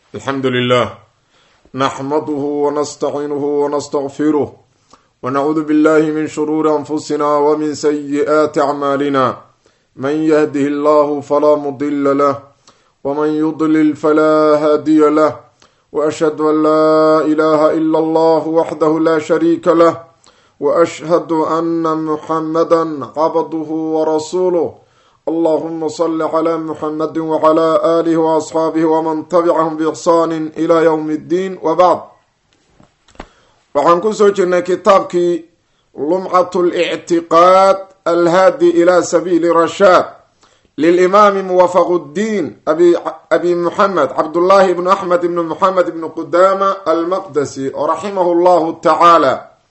alxamdu lilah naxmaduhu wanastaciinuhu wanastaqfiruh wanacuudu billahi min shuruuri anfusina wmin sayi'aati acmaalina man yahdihi allahu falaa mudila lah wman yudlil falaa haadiya lah waashhadu an laa ilaha ila allah waxdahu la shariika lah waashhadu ana muxamada cabduhu warasuuluh allahuma sali cla muxamadi wcla alih waasxaabih wman tabicahum biixsaani ila ywm اddiin wabacd waxaan kusoo jirnay kitaabkii lumcat اlictiqaad alhaadi ila sabiili rashaad lilimaami muwafaq اddiin abi muxamed cabdullahi bnu axmed ibnu muxamed ibnu qudama almaqdasi raximah llahu tacaala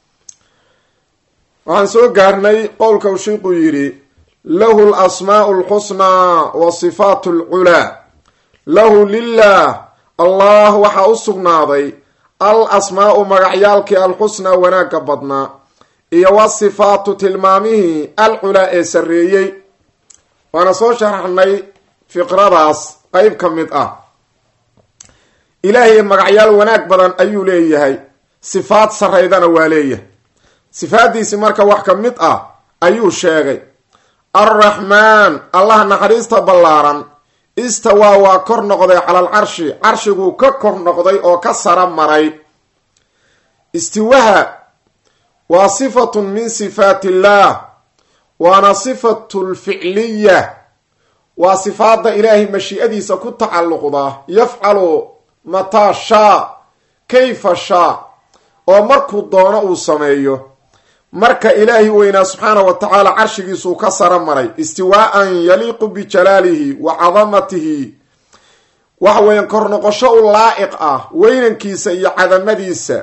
waxaan soo gaarnay qowlka u shiiquu yidhi lahu lasmaau lxusnaa wa sifaat lculaa lahu lilah allah waxaa u sugnaaday al asmaau magacyaalkii alxusnaa wanaagga badnaa iyo wasifaatu tilmaamihii alculaa ee sarreeyey waana soo sharaxnay fiqradaas qeyb ka mid ah ilaahay magacyaal wanaag badan ayuu leeyahay sifaad sarraydana waa leeyahay sifaaddiisi marka wax ka mid ah ayuu sheegay arraxmaan allah naxariista ballaaran istawaa waa kor noqday calal carshi carshiguu ka kor noqday oo ka sara maray istiwaha waa sifatun min sifaat illaah waana sifatu lficliya waa sifaadda ilaahay mashiicadiisa ku tacalluqda yafcalu mataa shaa kayfa shaa oo markuu doono uu sameeyo marka ilaahi weynaa subxaana wa tacaala carshigiisuu ka sara maray istiwaaan yaliiqu bijalaalihi wa cadamatihi waxa weeyaan kor noqosho u laa'iq ah weynankiisa iyo cadamadiisa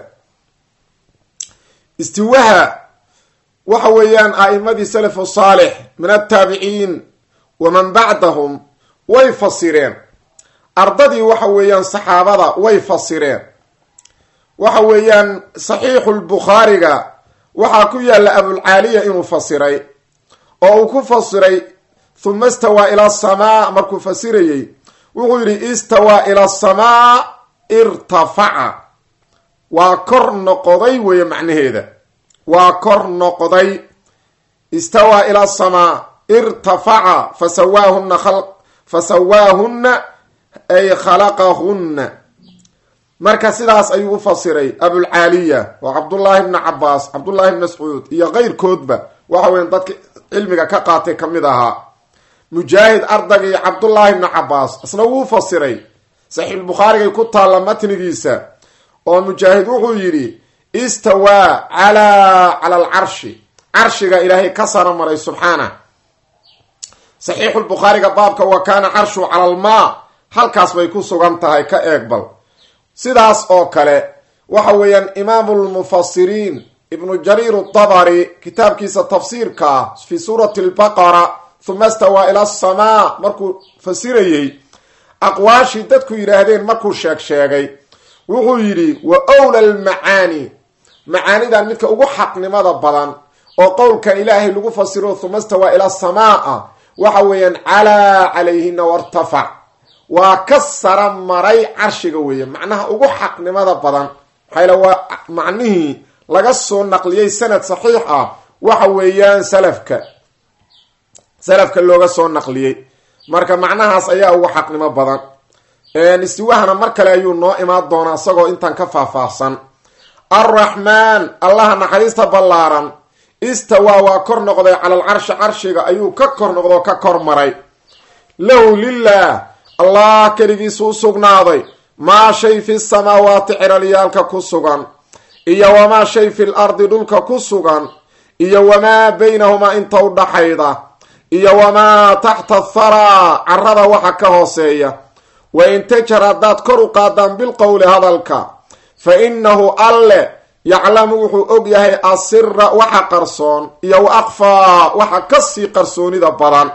istiwaha waxa weeyaan a'imadii salafu saalix min altaabiciin waman bacdahum way fasireen ardadii waxa weeyaan saxaabada way fasireen waxa weeyaan saxiixu lbukhaariga waxaa ku yaalla abulcaaliya inuu fasiray oo uu ku fasiray huma istawaa ila asamaa markuu fasirayey wuxuu yidhi istawaa ila asamaa irtafaca waa kor noqoday weeye macnaheeda waa kor noqday istawaa ila asamaa irtafaca fasawaahuna fasawaahunna ay khalaqahunna marka sidaas ayuu u fasiray abulcaaliya oo cabdullaahi bni cabaas cabdullaahi bni mascuud iyo keyrkoodba waxa weyan dadka cilmiga ka qaatay ka mid ahaa mujaahid ardagii cabdullaahi bni cabaas isna wuu fasiray saxiixulbukhaarigay ku taalla matnigiisa oo mujaahid wuxuu yidhi istawaa calaa cala alcarshi carshiga ilaahay ka sara maray subxaana saxiixulbukhaariga baabka wa kaana carshu cala almaa halkaas bay ku sugan tahay ka eegbal sidaas oo kale waxa weeyaan imaamu lmufasiriin ibnu jariir dabari kitaabkiisa tafsiirka ah fi suurati lbaqara huma stawaa ila asamaa markuu fasirayey aqwaashii dadku yidhaahdeen markuu sheeg sheegay wuxuu yidhi wa wla lmacaani macaanidan midka ugu xaqnimada badan oo qowlkan ilaahay lagu fasiro huma stawaa ila asamaa waxa weeyaan calaa calayhina wartafac waa ka sara maray carshiga weeye macnaha ugu xaqnimada badan maxayla waa macnihii laga soo naqliyey sanad saxiix ah waxa weeyaan salafka salafka looga soo naqliyey marka macnahaas ayaa ugu xaqnimo badan istiwahana mar kale ayuu noo imaan doonaa isagoo intan ka faahfaahsan arraxmaan allaha naxariista ballaaran istawaa waa kor noqday cala alcarshi carshiga ayuu ka kor noqdo ka kor maray lahu lilah allah keligiisu u sugnaaday maa shay fi samaawaati ciralyaalka ku sugan iyo wamaa shay fi l ardi dhulka ku sugan iyo wamaa baynahumaa inta u dhaxayda iyo wamaa taxta tharaa carada waxa ka hooseeya wa in tajar haddaad kor u qaadaan bilqowli hadalka fa innahu alle yaclamu wuxuu og yahay asira waxa qarsoon iyo wa akfaa waxa kasii qarsoonida badan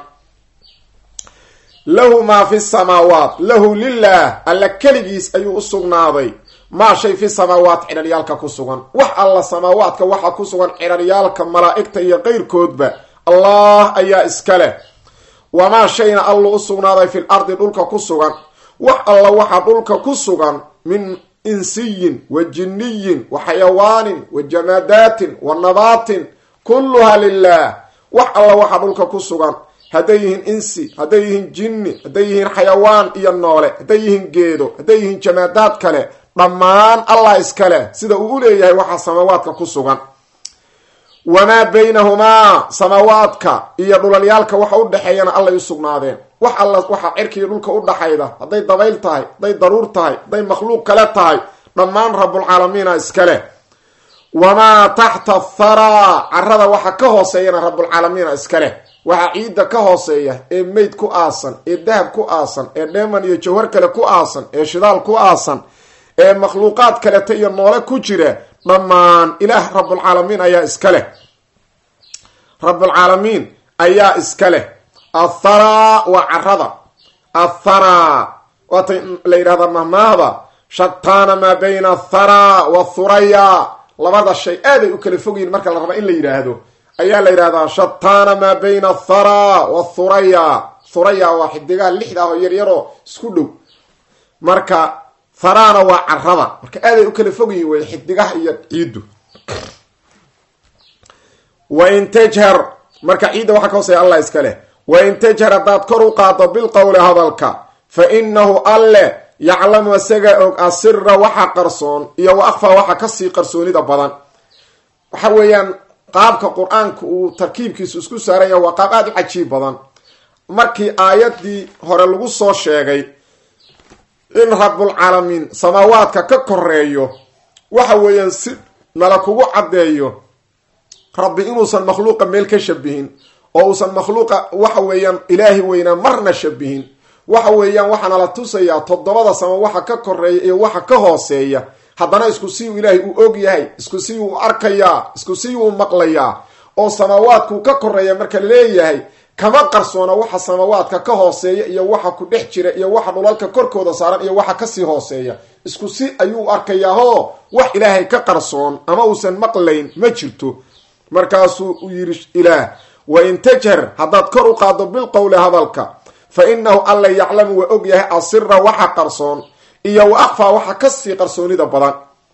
lahu maa fi samaawaat lahu lilah alla keligiis ayuu u sugnaaday maa shay fi samaawaat ciraryaalka ku sugan wax alla samaawaadka waxa ku sugan ciraryaalka malaa'igta iyo qeyrkoodba allah ayaa iska leh wamaa shayna allu u sugnaaday fil ardi dhulka ku sugan wax alla waxaa dhulka ku sugan min insiyin wa jinniyin wa xayawaanin wa jamaadaatin wa nabaatin kulluha lilah wax alla waxaa dhulka ku sugan hadday yihiin insi hadday yihiin jinni hadday yihiin xayawaan iyo noole hadday yihiin geedo hadday yihiin jamaadaad kale dhammaan allah iskale sida uu u leeyahay waxaa samaawaadka ku sugan wamaa baynahumaa samaawaadka iyo dhulalyaalka waxa u dhexeeyana allay u sugnaadeen wax alla waxaa cirkiiyo dhulka u dhaxayda hadday dabayl tahay hadday daruur tahay hadday makhluuq kale tahay dhammaan rabulcaalamiina iskale wamaa taxta tharaa carada waxa ka hooseeyana rabulcaalamiina iskaleh waxaa ciidda ka hooseeya ee meyd ku aasan ee dahab ku aasan ee dheeman iyo jawhar kale ku aasan ee shidaal ku aasan ee makhluuqaad kaleta iyo noole ku jira dhammaan ilaah rabulcaalamiin ayaa iska leh rabulcaalamiin ayaa iska leh atharaa waa carada atharaa waatay la yidhahdaa mahmaahda shataana maa bayna atharaa wathuraya labada shay aaday u kala fogyihin marka la raba in la yidhaahdo ayaa la yidhahdaa shataana maa bayna atharaa wathuraya thuraya waa xidigaha lixda ah oo yaryaroo isku dhow marka tharaana waa carada marka aaday u kala fog yihin wey xidigaha iyo ciiddu wain tajhar marka ciidda waxaa ka hooseeya allah iska leh wain tajhar haddaad kor u qaado bilqowli hadalka fa inahu alle yaclamu isaga og asira waxa qarsoon iyo wa akfa waxa kasii qarsoonida badan waxa weeyaan qaabka qur-aanka uu tarkiibkiisu isku saaran yahay waa qaab aada u cajiib badan markii aayadii hore lagu soo sheegay in rabulcaalamiin samaawaadka ka koreeyo waxa weeyaan si nala kugu caddeeyo rabbi inuusan makhluuqa meel ka shabihin oo uusan makhluuqa waxa weeyaan ilaahi weynaa marna shabihin waxa weeyaan waxaana la tusayaa toddobada sama waxa ka koreeya iyo waxa ka hooseeya haddana isku si uu ilaahay uu og yahay isku si uu arkayaa isku si uu maqlayaa oo samaawaadkuu ka koreeya marka laleeyahay kama qarsoona waxa samaawaadka ka hooseeya iyo waxa ku dhex jira iyo waxa dhulalka korkooda saaran iyo waxa kasii hooseeya isku si ayuu arkayaahoo wax ilaahay ka qarsoon ama uusan maqlayn ma jirto markaasuu u yidhi ilaah wa in tajhar haddaad kor u qaado bilqowli hadalka fa inahu alla yaclamu waa og yahay asira waxa qarsoon iyo wa akfaa waxa kasii qarsoonida badan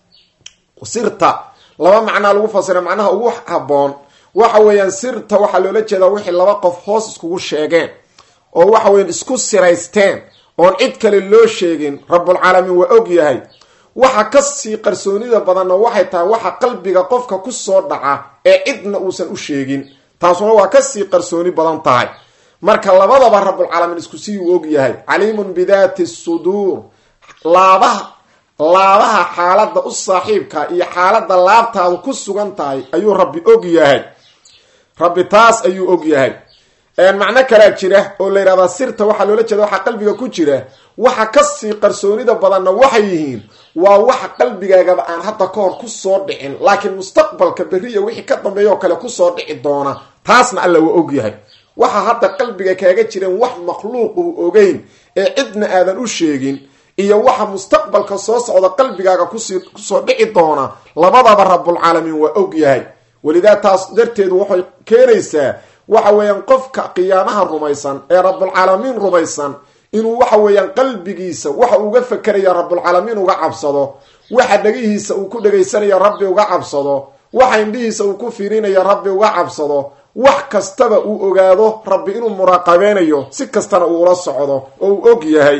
sirta laba macnaa lagu fasira macnaha ugu haboon waxa weeyaan sirta waxaa loola jeedaa wixii laba qof hoos iskugu sheegeen oo waxa weyan isku siraysteen oon cid kale loo sheegin rabulcaalamiin waa og yahay waxa kasii qarsoonida badanna waxay tahay waxa qalbiga qofka kusoo dhaca ee cidna uusan u sheegin taasuna waa kasii qarsooni badan tahay marka labadaba rabulcaalamiin isku sii uu og yahay caliimun bidaati suduur laabaha laabaha xaaladda u saaxiibka iyo xaaladda laabtaadu ku sugan tahay ayuu rabbi og yahay rabbi taas ayuu og yahay macno kalaa jira oo la yidhahdaa sirta waxaa loola jeeda waxaa qalbiga ku jira waxa kasii qarsoonida badanna waxay yihiin waa waxa qalbigaagaba aan hadda ka hor kusoo dhicin laakiin mustaqbalka beriya wixii ka dambeeya oo kale kusoo dhici doona taasna alla waa og yahay waxa hadda qalbiga kaaga jiran wax makhluuq uu ogeyn ee cidna aadan u sheegin iyo waxa mustaqbalka soo socda qalbigaaga kusi kusoo dhici doona labadaba rabulcaalamiin waa og yahay welidaa taas darteedu waxay keenaysaa waxa weeyaan qofka qiyaamaha rumaysan ee rabulcaalamiin rumaysan inuu waxa weeyaan qalbigiisa waxa uga fakeraya rabulcaalamiin uga cabsado waxa dhegihiisa uu ku dhegaysanaya rabbi uga cabsado waxa indhihiisa uu ku fiirinaya rabbi uga cabsado wax kastaba uu ogaado rabbi inuu muraaqabeynayo si kastana uu ula socdo oo uu og yahay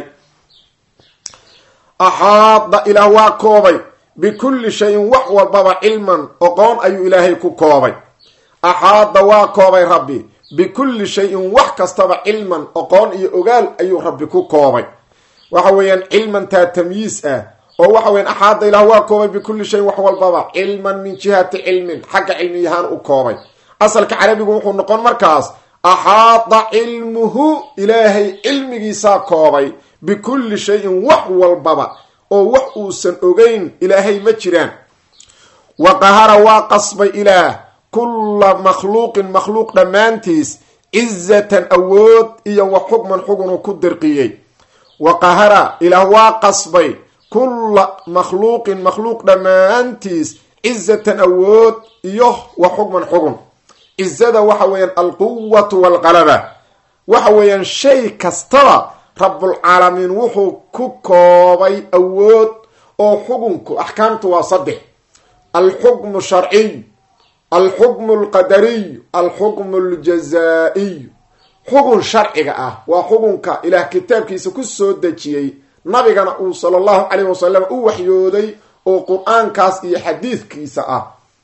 axaada ilaah waa koobay bikulli shayin wax walbaba cilman oqoon ayuu ilaahay ku koobay axaada waa koobay rabbi bikulli shayin wax kastaba cilman oqoon iyo ogaal ayuu rabbi ku koobay waxa weeyaan cilman taa tamyiis ah oo waxa weyan axaada ilaah waa koobay bikulli shayin wax walbaba cilman min jihati cilmin xagga cilmiyahaan u koobay asalka carabigu wuxuu noqon markaas axaada cilmuhu ilaahay cilmigiisaa koobay bikulli shayin wax walbaba oo wax uusan ogeyn ilaahay ma jiraan wa qahara waa qasbay ilaah kulla makhluuqin makhluuq dhammaantiis cizatan awood iyo wa xukman xugunuu ku dirqiyey wa qahara ilaah waa qasbay kulla makhluuqin makhluuq dhammaantiis cizatan awood iyo wa xukman xugun cizada waxa weeyaan alquwatu waalqalaba waxa weeyaan shay kastaba rabbulcaalamiin wuxuu ku koobay awood oo xukunku axkaamtu waa saddex alxukmu sharciy alxukmu alqadariy alxukmu aljazaa-iy xukun sharciga ah waa xukunka ilaah kitaabkiisa ku soo dejiyey nabigana uu sala allahu calayh wasalam u waxyooday oo qur-aankaas iyo xadiidkiisa ah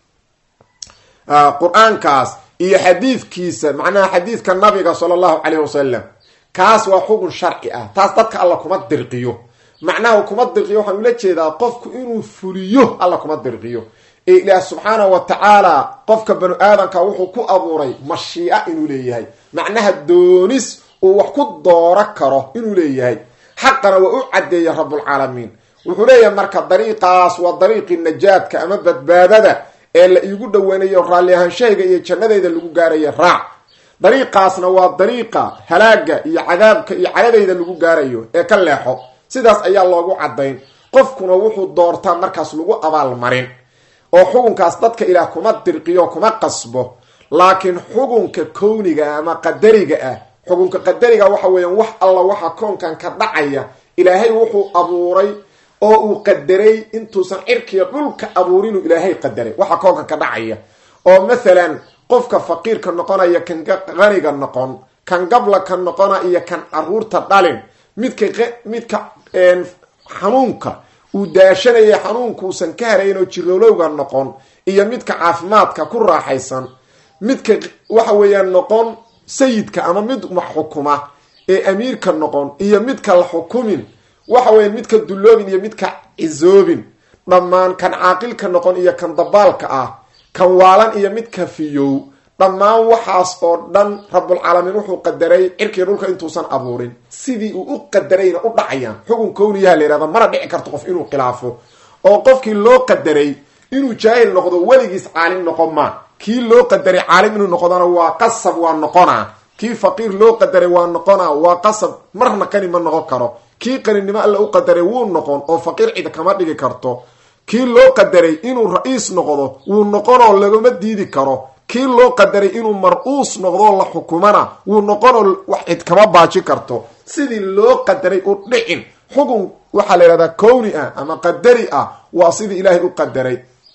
qur-aankaas iyo xadiidkiisa macnaha xadiidka nabiga sala allahu calayh wasalam kaas waa xukun sharci ah taas dadka alla kuma dirqiyo macnaha kuma dirqiyo waxaan ula jeedaa qofku inuu fuliyo alla kuma dirqiyo ee ilaah subxaana wa tacaala qofka banu aadamka wuxuu ku abuuray mashiica inuu leeyahay macnaha doonis uu wax ku dooro karo inuu leeyahay xaqana waa u caddeeya rabbulcaalamiin wuxuu leeyahay marka dariiqaas waa dariiqii najaadka ama badbaadada ee la iigu dhoweynayo raalli ahaanshahayga iyo jannadayda lagu gaaraya raac dariiqaasna waa dariiqa halaaga iyo cadaabka iyo caladayda lagu gaarayo ee ka leexo sidaas ayaa loogu caddayn qofkuna wuxuu doortaa markaas lagu abaalmarin oo xukunkaas dadka ilaah kuma dirqiyo kuma qasbo laakiin xukunka kowniga ama qadariga ah xukunka qadariga waxa weeyaan wax alla waxa koonkan ka dhacaya ilaahay wuxuu abuuray oo uu qadaray intuusan cirkiya dhulka abuurinuu ilaahay qadaray waxa koonkan ka dhacaya oo mathalan qofka faqiirka noqonaya kan qaniga noqon kan gabla ka noqona iyo kan caruurta dhalin midka midka xanuunka uu daashanaya xanuunkuusan ka harayn oo jiroolowga noqon iyo midka caafimaadka ku raaxaysan midka waxa weeyaan noqon sayidka ama mid wax xukuma ee amiirka noqon iyo midka la xukumin waxa weya midka dulloobin iyo midka cisoobin dhammaan kan caaqilka noqon iyo kan dabaalka ah kan waalan iyo midka fiyow dhammaan waxaas oo dhan rabbulcaalamiin wuxuu qadaray cirkii dhulka intuusan abuurin sidii uu u qadarayna u dhacayaan xukun kowniyaha la yihahda mana dhici karto qof inuu khilaafo oo qofkii loo qadaray inuu jaahil noqdo weligiis caalim noqon maa kii loo qadaray caalim inuu noqdona waa qasab waa noqonaa kii faqiir loo qadaray waa noqonaa waa qasab marna qani ma noqon karo kii qaninimo alla u qadaray wuu noqon oo faqiir cid kama dhigi karto kii loo qadaray inuu ra-iis noqdo wuu noqonoo lagama diidi karo kii loo qadaray inuu mar-uus noqdoo la xukumana wuu noqonoo wax cid kama baaji karto sidii loo qadaray u dhicin xukun waxaa la yihahdaa kowni ah ama qadari ah waa sidii ilaahay u qadaray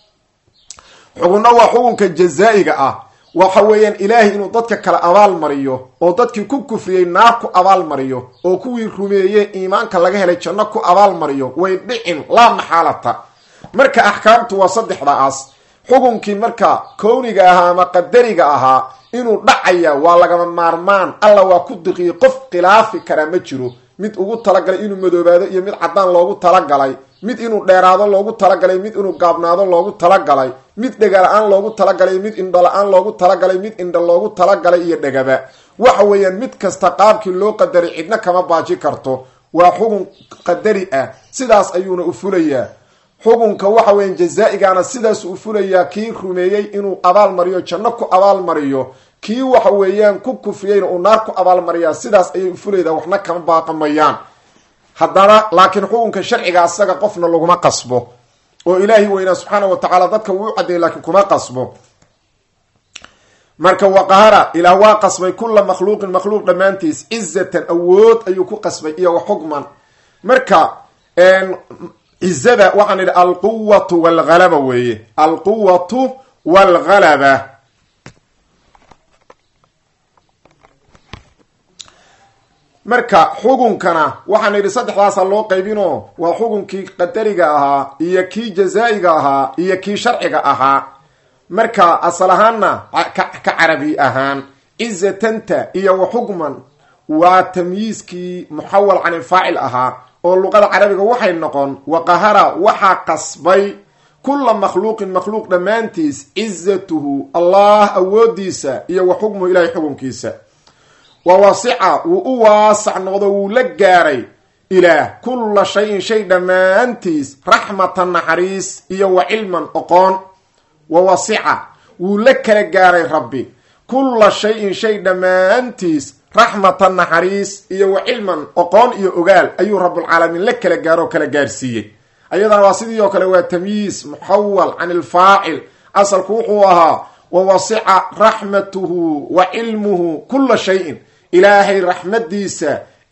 xukunna waa xukunka jazaa-iga ah waxa weeyaan ilaahay inuu dadka kale abaal mariyo oo dadkii ku kufriyey naar ku abaal mariyo oo kuwii rumeeyey iimaanka laga helay janno ku abaal mariyo way dhicin laa maxaalata marka axkaamtu waa saddexdaas xukunkii marka kowniga ahaa ama qadariga ahaa inuu dhacaya waa lagama maarmaan alla waa ku diqiyey qof khilaafi karaa ma jiro mid ugu talagalay inuu madoobaado iyo mid caddaan loogu talagalay mid inuu dheeraado loogu talagalay mid inuu gaabnaado loogu talagalay mid dhega la-aan loogu talagalay mid indho la-aan loogu talagalay mid indho loogu talagalay iyo dhegaba waxa weeyaan mid kasta qaabkii loo qadaray cidna kama baaji karto waa xukun qadari ah sidaas ayuuna u fulayaa xukunka waxa weeyaan jazaa-igaana sidaas u fulayaa kii rumeeyey inuu abaal mariyo janno ku abaal mariyo kii waxa weeyaan ku kufriyeyna uu naar ku abaalmariyaa sidaas ayay u fulaydaa waxna kama baaqamayaan haddana laakiin xukunka sharciga asaga qofna laguma qasbo oo ilaahi weynaa subxaana wa tacaala dadka wuu u caddeeyay laakiin kuma qasbo marka waqahara ilaah waa qasbay kula makhluuqin makhluuq dhammaantiis cizatan awood ayuu ku qasbay iyo wa xukman marka cizada waxaan idhi alquwatu walhalaba weeye alquwatu walhalaba marka xukunkana waxaan idhi saddexdaasa loo qaybinoo waa xukunkii qadariga ahaa iyo kii jazaa-iga ahaa iyo kii sharciga ahaa marka asal ahaanna ka carabi ahaan cizatanta iyo wa xukman waa tamyiiskii muxawal can ilfaacil ahaa oo luqada carabiga waxay noqon waqahara waxaa qasbay kula makhluuqin makhluuq dhammaantiis cizatuhu allah awoodiisa iyo wa xukmuhu ilahay xukunkiisa wa wasica wuu u waasac noqdo wuu la gaaray ilaah kulla shayin shay dhammaantiis raxmatan naxariis iyo wa cilman oqoon wa wasica wuu la kala gaaray rabbi kulla shayin shay dhammaantiis raxmatan naxariis iyo wa cilman oqoon iyo ogaal ayuu rabbulcaalamiin la kala gaaro oo kala gaarsiiyey ayadana waa sidii oo kale waa tamyiis muxawal can ilfaacil asalku wuxuu ahaa wa wasica raxmatuhu wa cilmuhu kulla shayin ilaahay raxmadiisa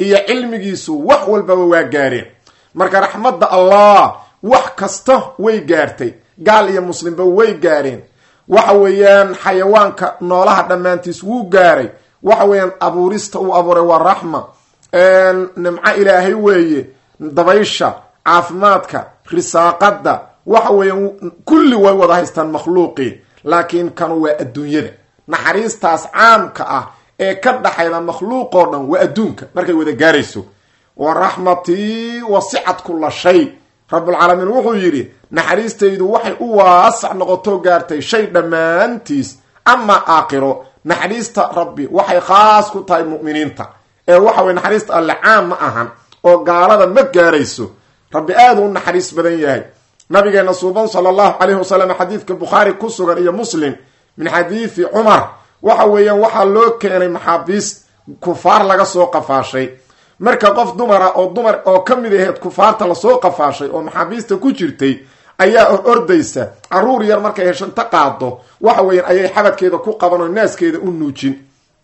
iyo cilmigiisu wax walbaba waa gaareen marka raxmadda allah wax kasta way gaartay gaal iyo muslimba way gaareen waxa weeyaan xayawaanka noolaha dhammaantiis wuu gaaray waxa weeyaan abuurista uu abuuray waa raxma nimco ilaahay weeye dabaysha caafimaadka risaaqada waxa weeyaan kulli way wada haystaan makhluuqii laakiin kanu waa adduunyada naxariistaas caamka ah ee ka dhaxayda makhluuqoo dhan waa adduunka markay wada gaarayso wa raxmatii wasicat kula shay rabulcaalamiin wuxuu yidhi naxariistaydu waxay u waasac noqoto gaartay shay dhammaantiis amaa aakhiro naxariista rabbi waxay khaas ku tahay mu'miniinta ee waxa weye naxariista alle caam ma ahan oo gaalada ma gaarayso rabbi aada u naxariis badan yahay nabigeena suuban sala allahu calayhi wasalam xadiidka bukhaari ku sugan iyo muslim min xadiidi cumar waxa weeyaan waxaa loo keenay maxaabiis kufaar laga soo qafaashay marka qof dumara oo dumar oo ka mid aheed kufaarta lasoo qafaashay oo maxaabiista ku jirtay ayaa or ordaysa caruur yar markay hesho inta qaado waxa weeyaan ayay xabadkeeda ku qaban oo naaskeeda u nuujin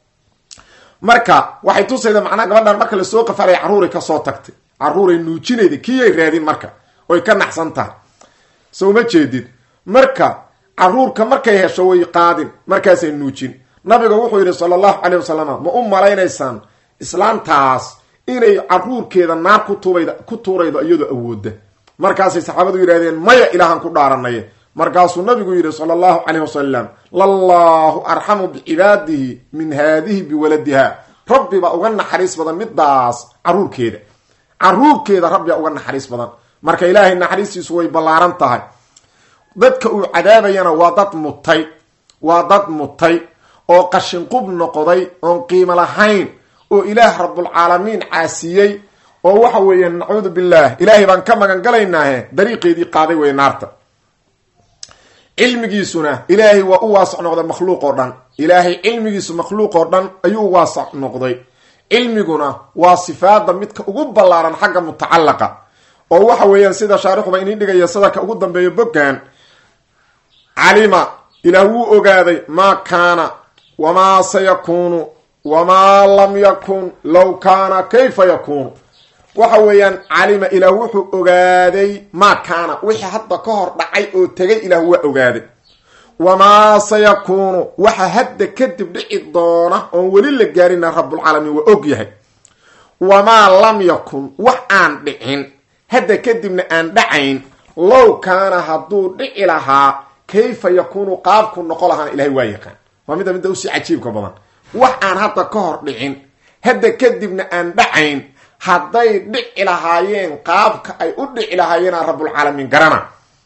marka waxay tusayda macnaa gabadhan marka lasoo qafaalay carruuray kasoo tagtay carruuray nuujinayda kiyay raadin marka oy ka naxsan tahay soo ma jeedid marka caruurka markay hesho way qaadin markaasay nuujin nabiga wuxuu yidhi sala allahu caleyh wasalam ma u malaynaysaan islaantaas inay caruurkeeda naar kutubad ku tuuraydo iyadoo awooda markaasay saxaabadu yidhahdeen maya ilaahan ku dhaaranay markaasuu nabigu yidhi sala allahu caleyh wasalam lallahu arxamu bicibaadihi min haadihi biwaladiha rabbi baa uga naxariis badan midaas caruurkeeda caruurkeeda rabbibaa uga naxariis badan marka ilaahay naxariistiisu way ballaaran tahay dadka uu cadaabayana waa dad mutay waa dad mutay oo qashinqub noqday oon qiimo lahayn oo ilaah rabbulcaalamiin caasiyey oo waxa weeye nacuudu billah ilaahay baan ka magan galaynaahe dariiqeedii qaaday wey naarta cilmigiisuna ilaahay waa u waasac noqday makhluuq oo dhan ilaahay cilmigiisu makhluuq oo dhan ayuu u waasac noqday cilmiguna waa sifaada midka ugu ballaaran xagga mutacalaqa oo waxa weeyaan sida shaarixuba inii dhigaya sadarka ugu dambeeyo boggan calima ilaah wuu ogaaday maa kaana wamaa sayakuunu wamaa lam yakun low kaana kayfa yakuunu waxa weeyaan calima ilaah wuxuu ogaaday maa kaana wixii hadda ka hor dhacay oo tegay ilaah waa ogaaday wamaa sayakuunu waxa hadda kadib dhici doona oon weli la gaarina rabbulcaalamiin waa og yahay wamaa lam yakun wax aan dhicin hadda kadibna aan dhacayn low kaana hadduu dhici lahaa kayfa yakuunu qaabku noqo lahaana ilahay waa yaqaan waa midda midda usii cajiibka badan wax aan hadda ka hor dhicin hadda kadibna aan dhacayn hadday dhici lahaayeen qaabka ay u dhici lahaayeena rabbulcaalamiin garana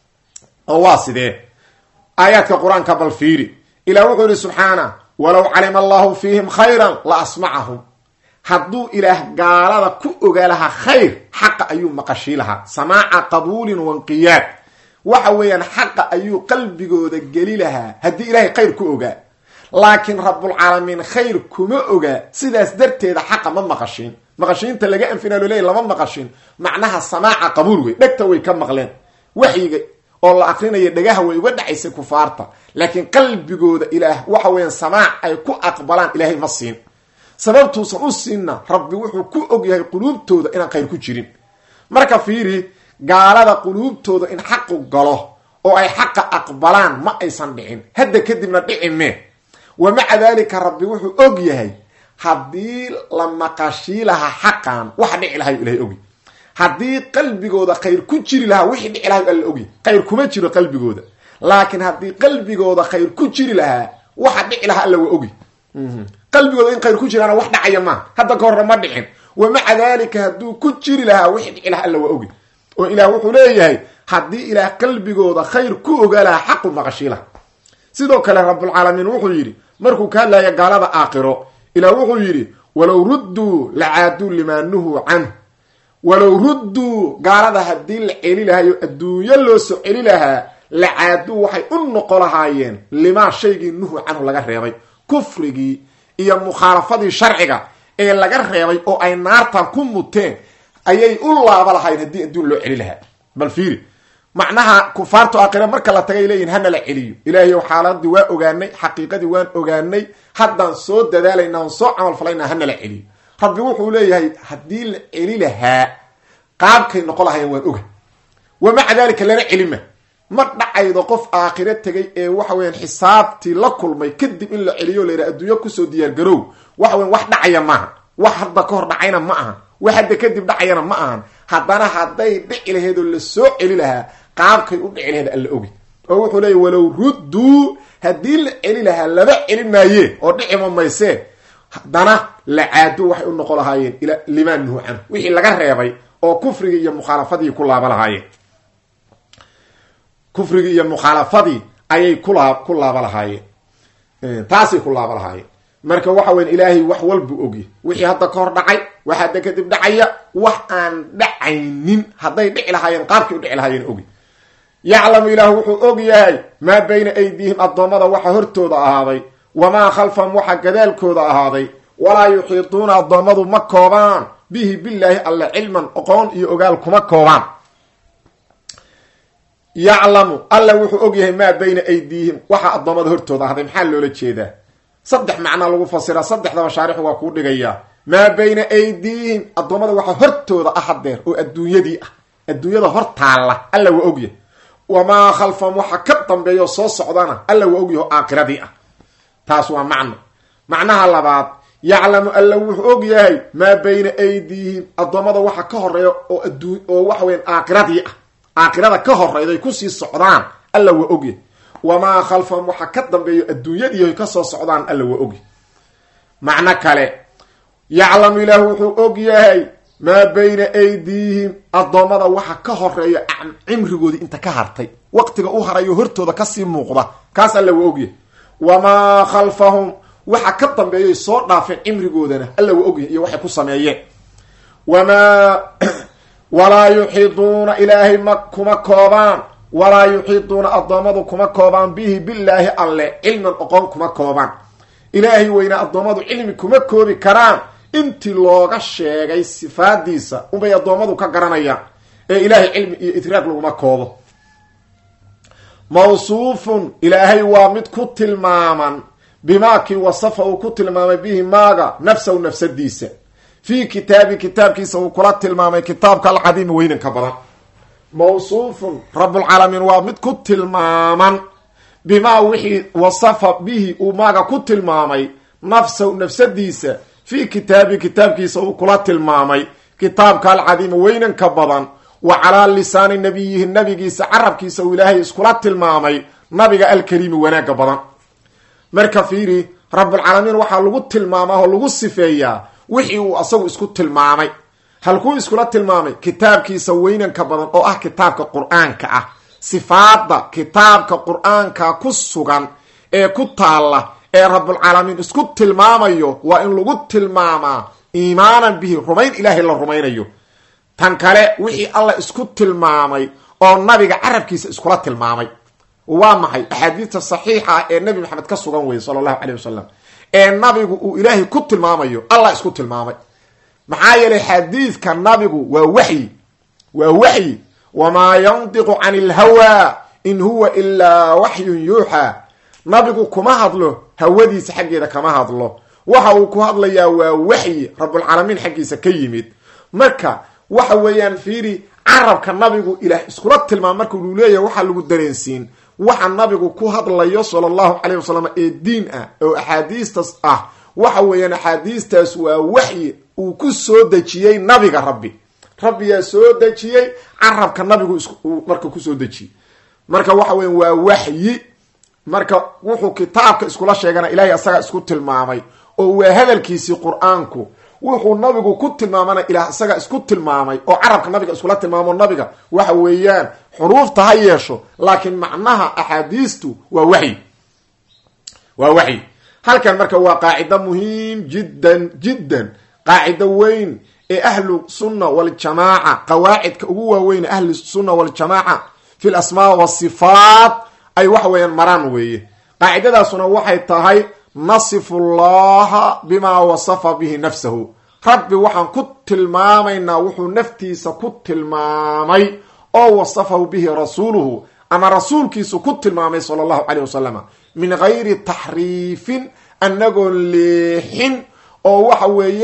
oo waa sidee aayaadka qur-aanka bal fiiri ilah wuxuu yihi subxaana walow calima allahu fiihim khayran la asmacahum hadduu ilaah gaalada ku ogaa lahaa khayr xaqa ayuu maqashii lahaa samaaca qabuulin wanqiyaad waxa weeyaan xaqa ayuu qalbigooda geli lahaa haddii ilaahay khayr ku ogaa laakiin rabbulcaalamiin khayr kuma ogaa sidaas darteeda xaqa ma maqashiin maqashiinta laga anfina lo leey lama maqashin macnaha samaaca qabuul wey dhegta way ka maqleen waxyiga oo la akrinaya dhagaha way uga dhacaysay kufaarta laakiin qalbigooda ilaah waxa weeyaan samaac ay ku aqbalaan ilaahay ma siin sababtuusan u siinna rabbi wuxuu ku og yahay quluubtooda inaan khayr ku jirin marka fiiri gaalada quluubtooda in xaqu galo oo ay xaqa aqbalaan ma aysan dhicin hadda kadibna dhici mee wa maca daalika rabbi wuxuu og yahay haddii la maqashii lahaa xaqan waxa dhici lahayo ilahay ogy haddii qalbigooda khayr ku jiri lahaa wixii dhici lahayo alla ogy khayr kuma jiro qalbigooda laakiin haddii qalbigooda khayr ku jiri lahaa waxa dhici lahaa alla waa ogy qalbigooda in khayr ku jiraana wax dhacaya maaha hadda ka horna ma dhicin wa maca daalika hadduu ku jiri lahaa wixii dhici lahaa alla waa ogy oo ilaah wuxuu leeyahay haddii ilaah qalbigooda khayr ku ogaa lahaa xaqu maqashii laha sidoo kale rabbulcaalamiin wuxuu yidhi markuu ka hadlaya gaalada aakhiro ilaah wuxuu yidhi walow rudduu lacaaduu limaa nuhuu canh walow rudduu gaalada haddii la celi lahayo adduunyo loo soo celi lahaa lacaaduu waxay u noqo lahaayeen limaa shaygii nuhu canhu laga reebay kufrigii iyo mukhaalafadii sharciga ee laga reebay oo ay naartan ku muteen ayay u laaba lahaayeen haddii adduun loo celi lahaa bal fiiri macnaha kufaartu aakhira marka la tagay leeyihin hana la celiyo ilaahay xaaladii waa ogaanay xaqiiqadii waan ogaanay haddaan soo dadaalayna on soo camalfalayna hana la celiyo rabbi wuxuu leeyahay haddii la celi lahaa qaabkay noqon lahayen waan oga wa maca dalika lana celima ma dhacaydo qof aakhiro tegay ee waxa weyan xisaabtii la kulmay kadib in la celiyo layidhaha adduunyo kusoo diyaargarow waxa weyan wax dhacaya maaha wax hadda ka hor dhacayna ma ahan wax hadda kadib dhacayana ma ahan haddana hadday dhici laheed oo la soo celi lahaa qaabkay u dhici laheed alla ogi oo wuxuu leeya walow rudduu haddii la celi lahaa laba celi maayee oo dhicima maysee haddana la caadu waxay u noqon lahaayeen ila limaa nuhu canhu wixii laga reebay oo kufrigii iyo mukhaalafadii ku laaba lahaayeen kufrigii iyo mukhaalafadii ayay kulaa ku laaba lahaayeen taasay ku laaba lahaayeen marka waxa weyan ilaahay wax walbuu ogya wixii hadda ka hor dhacay wax hadda kadib dhacaya wax aan dhacaynin hadday dhici lahaayeen qaabkay u dhici lahaayeen ogi yaclamu ilaahu wuxuu og yahay maa bayna aydiihim addoommada waxa hortooda ahaaday wamaa khalfahum waxa gadaalkooda ahaaday walaa yuxiituuna addoommadu ma koobaan bihi billaahi alle cilman oqoon iyo ogaal kuma koobaan yaclamu alla wuxuu og yahay maa bayna aydiihim waxa addoommada hortooda ahaaday maxaa loola jeedaa saddex macnaa lagu fasiraa saddexdaba shaarixu waa kuu dhigayaa maa bayna aydiihim addoommada waxa hortooda ah hadeer oo adduunyadii ah adduunyada hor taalla alla waa ogyahay wamaa khalfahum waxa ka dambeeya oo soo socdana alla waa ogyaho aakiradii ah taas waa macno macnaha labaad yaclamu alla wuxuu og yahay maa bayna aydiihim addoommada waxa ka horeeya oo aduu oo waxa weyan aakiradii ah aakirada ka horeyday kusii socdaan alla waa ogyahay wamaa khalfahum waxa ka dambeeyo adduunyadii kasoo socdaan alla waa ogyahay macno kale yaclamu ilaahu wuxuu og yahay maa bayna aydiihim addoommada waxa ka horeeya cimrigoodii inta ka hartay waqtiga u harayo hortooda kasii muuqda kaas alla waa ogyahay wamaa khalfahum waxa ka dambeeyay soo dhaafeen cimrigoodana alla waa ogyahay iyo waxay ku sameeyeen wamaa walaa yuxiiduuna ilaahay ma kuma koobaan walaa yuxiiduuna addoommadu kuma koobaan bihi billaahi alle cilman oqon kuma koobaan ilaahay weyna addoommadu cilmi kuma koobi karaan intii looga sheegay sifaadiisa unbay addoommadu ka garanayaan ee ilaahay cilmi iyo idraag laguma koobo mawsuufun ilaahay waa mid ku tilmaaman bimaa kii wasafa uu ku tilmaamay bihi maaga nafsahu nafsadiisa fii kitaabi kitaabkiisa uu kula tilmaamay kitaabka alcadiimi weynanka badan mawsuufun rabulcaalamiin waa mid ku tilmaaman bimaa wixii wasafa bihi uu maaga ku tilmaamay nafsahu nafsadiisa fii kitaabi kitaabkiisa uu kula tilmaamay kitaabka alcadiimi weynanka badan wa calaa lisaani nabiyihi nabigiisa carabkiisa uu ilaahay iskula tilmaamay nabiga alkariimi wanaagga badan marka fiiri rabulcaalamiin waxaa lagu tilmaamaa oo lagu sifeeyaa wixii uu asagu isku tilmaamay halkuu iskula tilmaamay kitaabkiisa weynanka badan oo ah kitaabka qur-aanka ah sifaada kitaabka qur-aanka ku sugan ee ku taalla ee rabulcaalamiin isku tilmaamayo waa in lagu tilmaamaa iimaanan bihi rumayn ilaahay la rumaynayo tan kale wixii alla isku tilmaamay oo nabiga carabkiisa iskula tilmaamay waa maxay axaadiista saxiixa ah ee nebi maxamed ka sugan weye sala allahu caleyh wasalam ee nabigu uu ilaahay ku tilmaamayo allah isku tilmaamay maxaa yeelay xadiidka nabigu waa waxyi waa waxyi wamaa yandiqu cani ilhawaa in huwa ilaa waxyun yuuxaa nabigu kuma hadlo hawadiisa xaggeeda kama hadlo waxa uu ku hadlayaa waa waxyi rabulcaalamiin xaggiisa ka yimid marka waxa weeyaan fiiri carabka nabigu ilaah iskula tilmaam marka uu leeyahay waxaa lagu dareensiin waxa nabigu ku hadlayo sala allahu caleyh wasalam ee diin ah oo axaadiistas ah waxa weeyaan axaadiistaas waa waxyi uu ku soo dejiyey nabiga rabbi rabbiyaa soo dejiyey carabka nabigu uu marka kusoo dejiyey marka waxa weyan waa waxyi marka wuxuu kitaabka iskula sheegana ilahay asaga isku tilmaamay oo waa hadalkiisii qur-aanku wuxuu nabigu ku tilmaamana ilaah isaga isku tilmaamay oo carabka nabiga iskula tilmaamo nabiga waxa weeyaan xuruufta ha yeesho laakiin macnaha axaadiistu waa waxyi waa waxyi halkan marka waa qaacido muhiim jiddan jiddan qaacido weyn ee ahlu sunna waljamaaca qawaacidka ugu waaweyn ahlu sunna waljamaaca fi l asmaa wasifaat ay waxa weeyaan maraan weeye qaacidadaasuna waxay tahay nasifu llaha bimaa wasafa bihi nafsahu rabbi waxaan ku tilmaamaynaa wuxuu naftiisa ku tilmaamay oo wasafahu bihi rasuuluhu ama rasuulkiisu ku tilmaamay sala allahu caleyh wasalam min gayri taxriifin annagoon leexin oo waxa weeyaan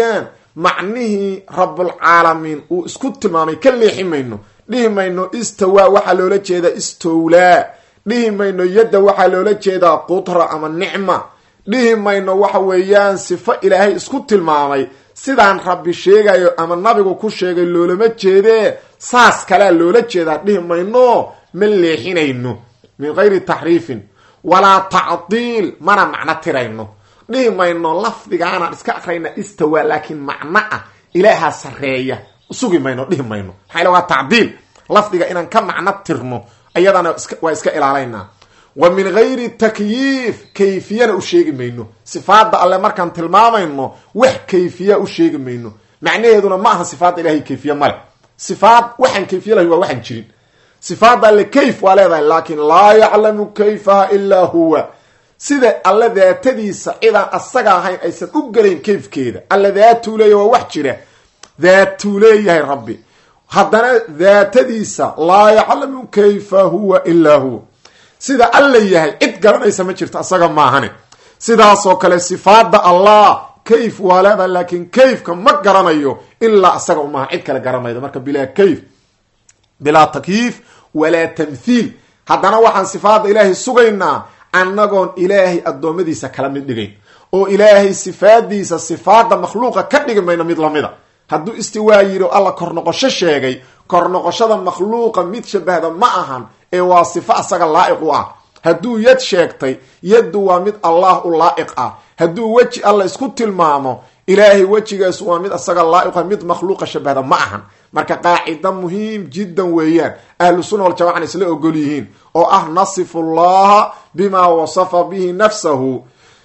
macnihii rabulcaalamiin uu isku tilmaamay ka leexi mayno dhihi mayno istawaa waxaa loola jeedaa istowlaa dhihi mayno yadda waxaa loola jeedaa qudra ama nicma dhihi mayno waxa weeyaan sifo ilaahay isku tilmaamay sidaan rabbi sheegayo ama nabigu ku sheegay loolama jeedee saas kalea loola jeedaa dhihi mayno ma leexinayno min gayri taxriifin walaa tacdiil mana macno tirayno dhihi mayno lafdigaanaan iska akrayna istawa laakiin macno ah ilaahaa sareeya sugi mayno dhihi mayno maxaa waa tacdiil lafdiga inaan ka macno tirno ayadana waa iska ilaalaynaa wa min gayri takyiif kayfiyana u sheegi mayno sifaada alle markaan tilmaamayno wax kayfiya u sheegi mayno macnaheeduna ma aha sifaadda ilahay kayfiye male sifaad waxaan kayfiye lahay waa waxaan jirin sifaadda alle kayf waa leedahay laakin laa yaclamu kayfaha ilaa huwa sida alle daatadiisa cidaan asaga ahayn aysan u gelayn kayfkeeda alle daatuu leeyahy waa wax jira daatuu leeyahay rabbi haddana daatadiisa laa yaclamu kayfa huwa ilaa huwa sida alla yahay cid garanaysa ma jirto asaga maahane sidaasoo kale sifaada allah kayf waa leedahay laakiin kayfka ma garanayo ilaa asaga umaaha cid kale garanaydo marka bilaa kayf bilaa takyiif walaa tamthiil haddana waxaan sifaada ilaahay sugaynaa annagoon ilaahay addoommadiisa kala mid dhigayn oo ilaahay sifaadiisa sifaada makhluuqa ka dhigi mayno mid lamida hadduu istiwaa yidhi o alla kor noqosho sheegay kor noqoshada makhluuqa mid shabahda ma ahan ee waa sifo asaga laa'iq u ah hadduu yad sheegtay yaddu waa mid allah u laa'iq ah hadduu weji alla isku tilmaamo ilaahay wejigaas waa mid asaga laa'iqa mid makhluuqa shabahda ma ahan marka qaacida muhiim jiddan weeyaan ahlu sunna waljamacana isla ogol yihiin oo ah nasifu llaha bima wasafa bihi nafsahu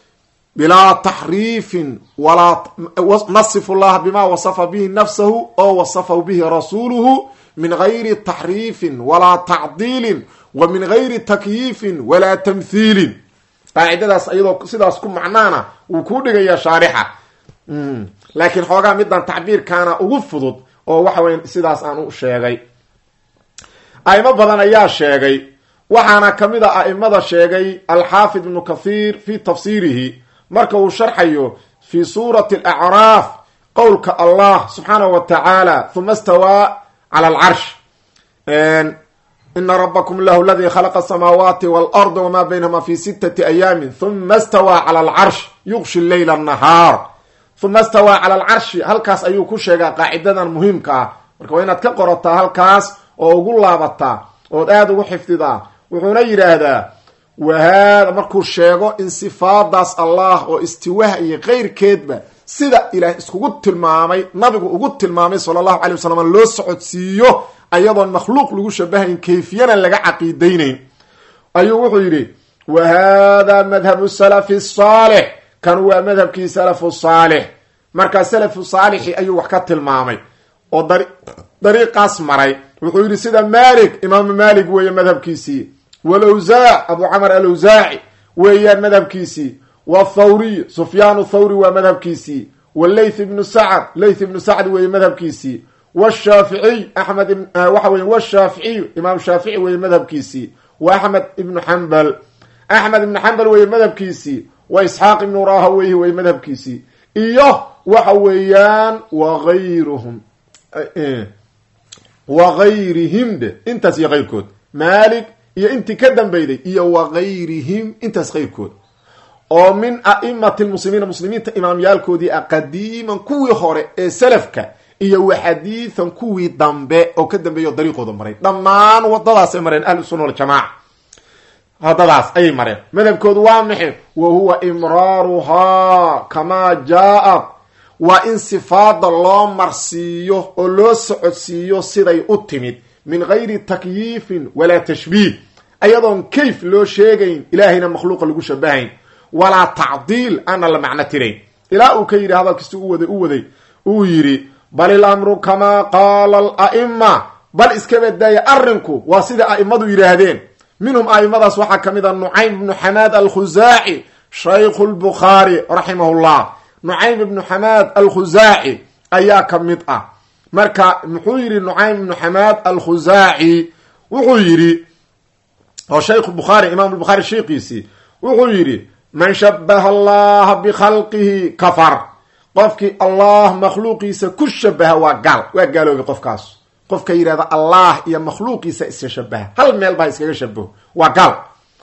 bilaa taxriifin walaa nasifu llaha bima wasafa bihi nafsahu oo wasafahu bihi rasuuluhu min gayri taxriifin walaa tacdiilin wa min gayri takyiifin walaa tamthiilin qaacidadaas iyadoo sidaas ku macnaana wuu kuu dhigayaa shaarixa laakiin xoogaa midan tacbiirkaana ugu fudud oo waxa weya sidaas aan u sheegay a'imo badan ayaa sheegay waxaana kamid a a'imada sheegay alxaafid ibnu kathiir fi tafsiirihi marka uu sharxayo fi suurati alacraaf qowlka allah subxaanahu wa tacaala huma stawaa cala alcarsh ina rabakum lahu ladii khalaqa asamaawaati waalarda wama baynahuma fi sitati ayaamin huma stawaa cala alcarsh yuqshi leyla annahaar huma stawaa cala alcarshi halkaas ayuu ku sheegaa qaacidadan muhiimka ah marka waa inaad ka qorataa halkaas oo ugu laabataa ood aada ugu xifdidaa wuxuuna yidhaahdaa wahaada markuu sheego in sifaadaas allah oo istiwaha iyo keyrkeedba sida ilaah iskugu tilmaamay nabigu ugu tilmaamay sala allahu calay wasalam loo socodsiiyo ayadoon makhluuq lagu shabahayn kayfiyana laga caqiidaynayn ayuu wuxuu yidhi wa hada madhabu salafi saalix kan waa madhabkii salafu saalix markaa salafu saalixi ayuu wax ka tilmaamay oo dariiqaas maray wuxuu yidhi sida malik imaamu malik weeye madhabkiisii walawsaac abu camar alawsaaci weeyaan madhabkiisii wathawriy sufyaan thawri waa madhabkiisii walayth ibnu sacd layth ibnu sacd weeye madhabkiisii washaaficiy axmed waxa weye washaaficiyu imaam shaafici weeye madhabkiisii wa axmed ibnu xambal axmed ibnu xambal weeye madhabkiisii wa isxaaq ibnu rahaweyhi weye madhabkiisii iyo waxa weeyaan wagayruhum wagayrihim de intaas iyo keyrkood malik iyo intii ka dambeyday iyo wagayrihim intaas keyrkood oo min a'imati lmuslimiina muslimiinta imaamyaalkoodii ah qadiiman kuwii hore ee salafka iyo wa xadiidan kuwii dambe oo ka dambeeya oo dariiqooda maray dhammaan wadadaasay mareen ahlu sunna waljamaaca wadadaas ayay mareen madhabkoodu waa maxay wa huwa imraaruhaa kamaa jaa-ad waa in sifaada loo marsiiyo oo loo socodsiiyo siday u timid min gayri takyiifin walaa tashbiih ayadoon kayf loo sheegayn ilaahayna makhluuqa lagu shabahayn walaa tacdiil aana la macno tirayn ilaa uu ka yidhi hadalkiisi u waday u waday uu yidhi bal ilamru kamaa qaala ala'ima bal iska badaaya arrinku waa sida a'imadu yidhaahdeen minhum a'imadaas waxaa ka mid a nucaym ibnu xamaad alkhusaaci shaykhu lbukhaari raximahullah nucaym ibnu xamaad alkhusaaci ayaa ka mid ah marka muxuu yidhi nucaym ibnu xamaad alkhusaaci wuxuu yidhi oo shaykhu bukhaari imaam bukhaari sheekiisii wuxuu yidhi man shabaha allaha bikhalqihi kafar qofkii allah makhluuqiisa ku shabaha waa gaal waa gaaloobay qofkaas qofka yidhahda allah iyo makhluuqiisa iska shabaha hal meel baa iskaga shabaho waa gaal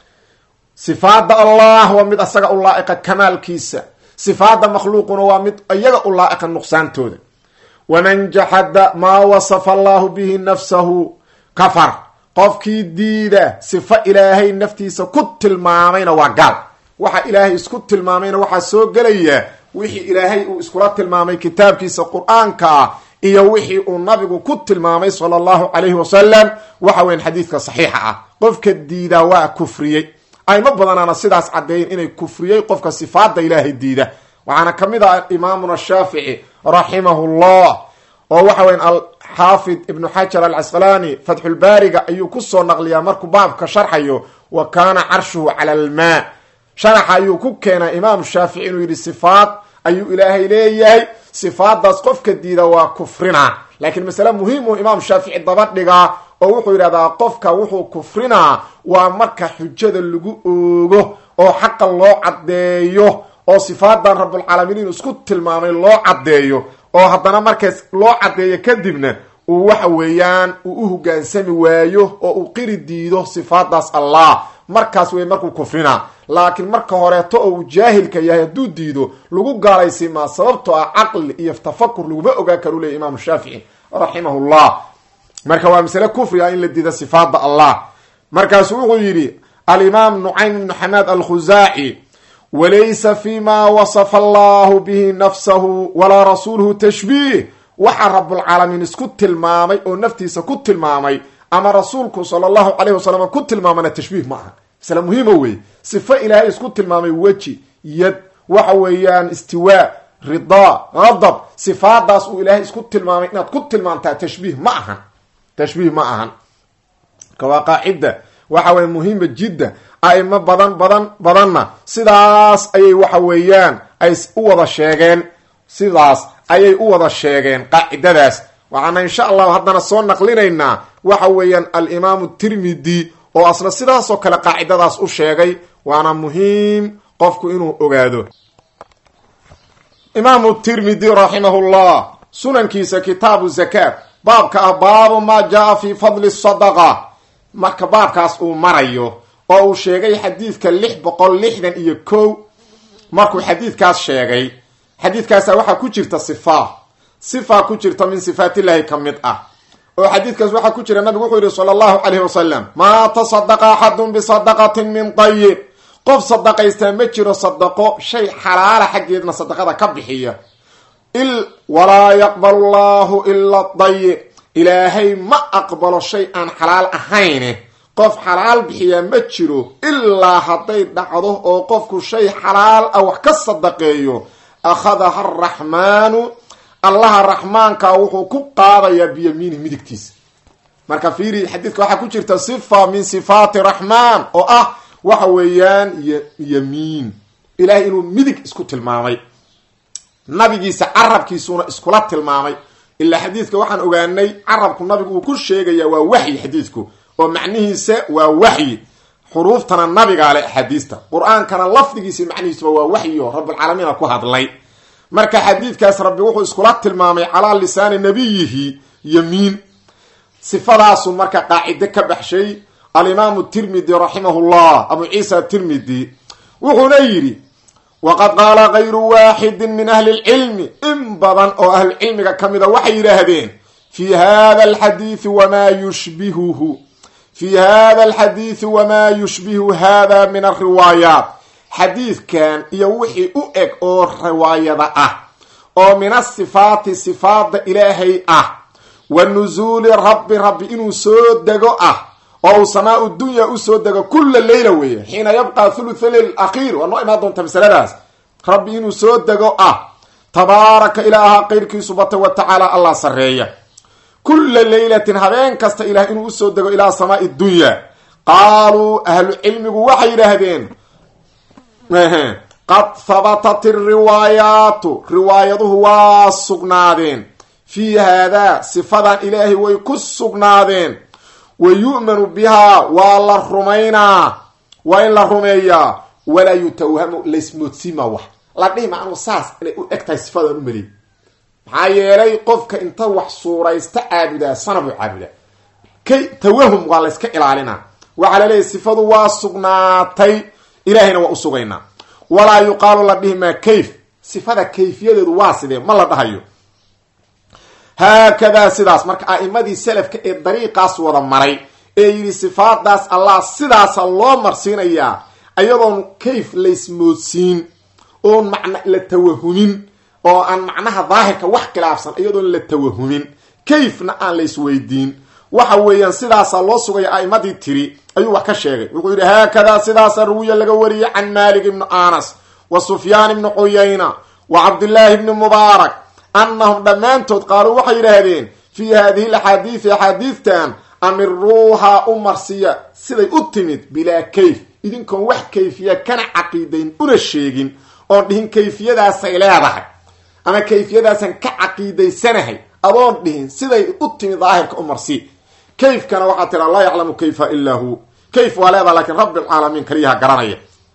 sifaada allah waa mid asaga u laa'iqa kamaalkiisa sifaada makhluuquna waa mid iyaga u laa'iqa nuqsaantooda waman jaxada maa wasafa allahu bihi nafsahu kafar qofkii diida sifo ilaahay naftiisa ku tilmaamayna waa gaal waxa ilaahay isku tilmaamayna waxaa soo gelaya wixii ilaahay uu iskula tilmaamay kitaabkiisa qur-aanka ah iyo wixii uu nabigu ku tilmaamay sala allahu calayhi wasalam waxa weyan xadiidka saxiixa ah qofka diidaa waa kufriyey aymo badanaana sidaas caddeeyen inay kufriyey qofka sifaada ilaahay diida waxaana ka mid ah imaamuna shaafici raximahullah oo waxa weyan alxaafid ibnu xajar alcasqalaani fatxulbaariga ayuu kusoo naqliyaa markuu baabka sharxayo wa kaana carshuhu cala almaa sharaxa ayuu ku keenaa imaam shaafici inuu yidhi sifaad ayuu ilaahay leeyahay sifaadaas qofka diida waa kufrinaa laakiin masale muhiim uu imaam shaafici daba dhigaa oo wuxuu yidhahdaa qofka wuxuu kufrinaa waa marka xujada lagu oogo oo xaqa loo caddeeyo oo sifaadan rabulcaalamiin inuu isku tilmaamay loo caddeeyo oo haddana markaas loo caddeeyo kadibna uu waxa weeyaan uu u hogaansami waayo oo uu qiri diido sifaadaas allah markaas wey markuu kufrinaa laakiin marka horeeto oo uu jaahilka yahay hadduu diido lagu gaalaysimaa sababtoo ah caqli iyo tafakur laguma ogaan karu leya imaamu shaafici raximahullah marka waa masale kufri ah in la diida sifaada allah markaasu wuxuu yidhi alimaam nucaym ibnu xamaad alkhusaaci walaysa fi ma wasafa allahu bihi nafsahu walaa rasuuluhu tashbiih waxaa rabulcaalamiin isku tilmaamay oo naftiisa ku tilmaamay ama rasuulku sala allahu calayhi wasalam ku tilmaamana tashbiih ma aha masle muhiima wey sifo ilaahay isku tilmaamay weji yad waxa weeyaan istiwaa ridaa qadab sifaadaas uu ilaahay isku tilmaamay inaad ku tilmaamtaa tashbiih ma ahan tashbiih ma ahan marka waa qaacida waxa weye muhiima jidda aimo badan badan badanna sidaas ayay waxa weeyaan ay u wada sheegeen sidaas ayay u wada sheegeen qaacidadaas waxaana insha allahu haddana soo naqlinaynaa waxa weeyaan alimaamu tirmidi oo asna sidaasoo kale qaacidadaas u sheegay waana muhiim qofku inuu ogaado imaamu tirmidi raximahullah sunankiisa kitaabu zakaat baabka ah baabu maa jaa fi fadli sadaqa marka baabkaas uu marayo oo uu sheegay xadiidka lix boqol lixdan iyo kow markuu xadiidkaas sheegay xadiidkaasa waxaa ku jirta sifa sifa ku jirta min sifaatillahi ka mid ah oo xadiidkaas waxaa ku jira nabigu wuxuu yihi sala allahu calayhi wasalam maa tasadaqa axadun bisadaqatin min dayib qof sadaqaystaa ma jiro sadaqo shay xalaala xaggeedna sadaqada ka bixiya walaa yaqbalu llahu ila dayib ilaahay ma aqbalo shay aan xalaal ahayne qof xalaal bixiyaa ma jiro ilaa hadday dhacdo oo qofku shay xalaal ah wax ka sadaqeeyo akhadaha araxmaanu allaha raxmaanka wuxuu ku qaadayaa biyamiinihi midigtiisa marka fiiri xadiidka waxaa ku jirta sifa min sifaati raxmaan oo ah waxa weeyaan yamiin ilahay inuu midig isku tilmaamay nabigiisa carabkiisuna iskula tilmaamay ilaa xadiidka waxaan ogaanay carabku nabigu uu ku sheegaya waa waxyi xadiidku oo macnihiisa waa waxyi xuruuftana nabigaa leh axaadiista qur-aankana lafdigiisa macnihiisuba waa waxyo rabulcaalamiina ku hadlay marka xadiidkaas rabbi wuxuu iskula tilmaamay calaa lisaani nabiyihi yamiin sifadaasu marka qaacide ka baxshay alimaamu tirmidi raximahullah abu ciisa tirmidi wuxuuna yidhi waqad qaala kayru waaxidin min ahli lcilmi in badan oo ahlucilmiga ka mida waxay yidhaahdeen fi hada alxadiidi wamaa yushbihuhu fi hada alxadiidi wamaa yushbihu hada min alriwaayaat xadiidkan iyo wixii u eg oo riwaayada ah oo min asifaati sifaada ilaahay ah wa nusuuli rabbi rabbi inuu soo dego ah oo uu samaau dunya usoo dego kula leyla weeye xiina yabqa thulutha leyl akhiir waa noo imaan doonta masaladaas rabbi inuu soo dego ah tabaaraka ilaaha qeyrkiisu batay wa tacaala allah sareeya kula leylatin habeen kasta ilaah inuu usoo dego ilaa samaai dunya qaaluu ahlu cilmigu waxay yidhaahdeen qad habatat iriwaayaatu riwaayaduhu waa sugnaadeen fii haadaa sifadan ilaahay way ku sugnaadeen wa yu'manu bihaa waa la rumaynaa waa in la rumeeyaa walaa yutawhamu laysmoodsiima wax la dhihi ma anuu saas inay u eg tahay sifadaan u maleey maxaa yeelay qofka inta wax suuraysta caabudaa sanabuu caabudaa kay tawahum waa layska ilaalinaa waxaa laleeyahy sifadu waa sugnaatay ilahayna waa u sugaynaa walaa yuqaalu la dhihi maa kayf sifada kayfiyadeedu waa sidee ma la dhahayo haakadaa sidaas marka a'imadii salafka ee dariiqaas wada maray ee yidhi sifaadaas allah sidaasa loo marsiinayaa ayadoon kayf laysmoodsiin oon macna la tawahumin oo aan macnaha daahirka wax khilaafsan iyadoon la tawahumin kayfna aan laysweydiin waxa weeyaan sidaasaa loo sugaya a'imadii tiri ayuu wax ka sheegay wuxuu yidhi haakadaa sidaasa ruwiya laga wariyey can malik ibni anas wa sufyaan ibni cuyayna wa cabdillaahi ibni mubaarak annahum dhammaantood qaaluu waxay yidhaahdeen fii haadihi laxaadiidi axaadiidtan amiruuhaa u marsiya siday u timid bilaa kayf idinkoon wax kayfiya kana caqiidayn una sheegin oon dhihin kayfiyadaasay leedahay ama kayfiyadaasan ka caqiidaysanahay adoon dhihin siday u timid daahirka u marsi kayfkana waxaa tira laa yaclamu kayfa ilaa hu kayf waa leedaha lakiin rabbi alcaalamiin kaliyaha garanaya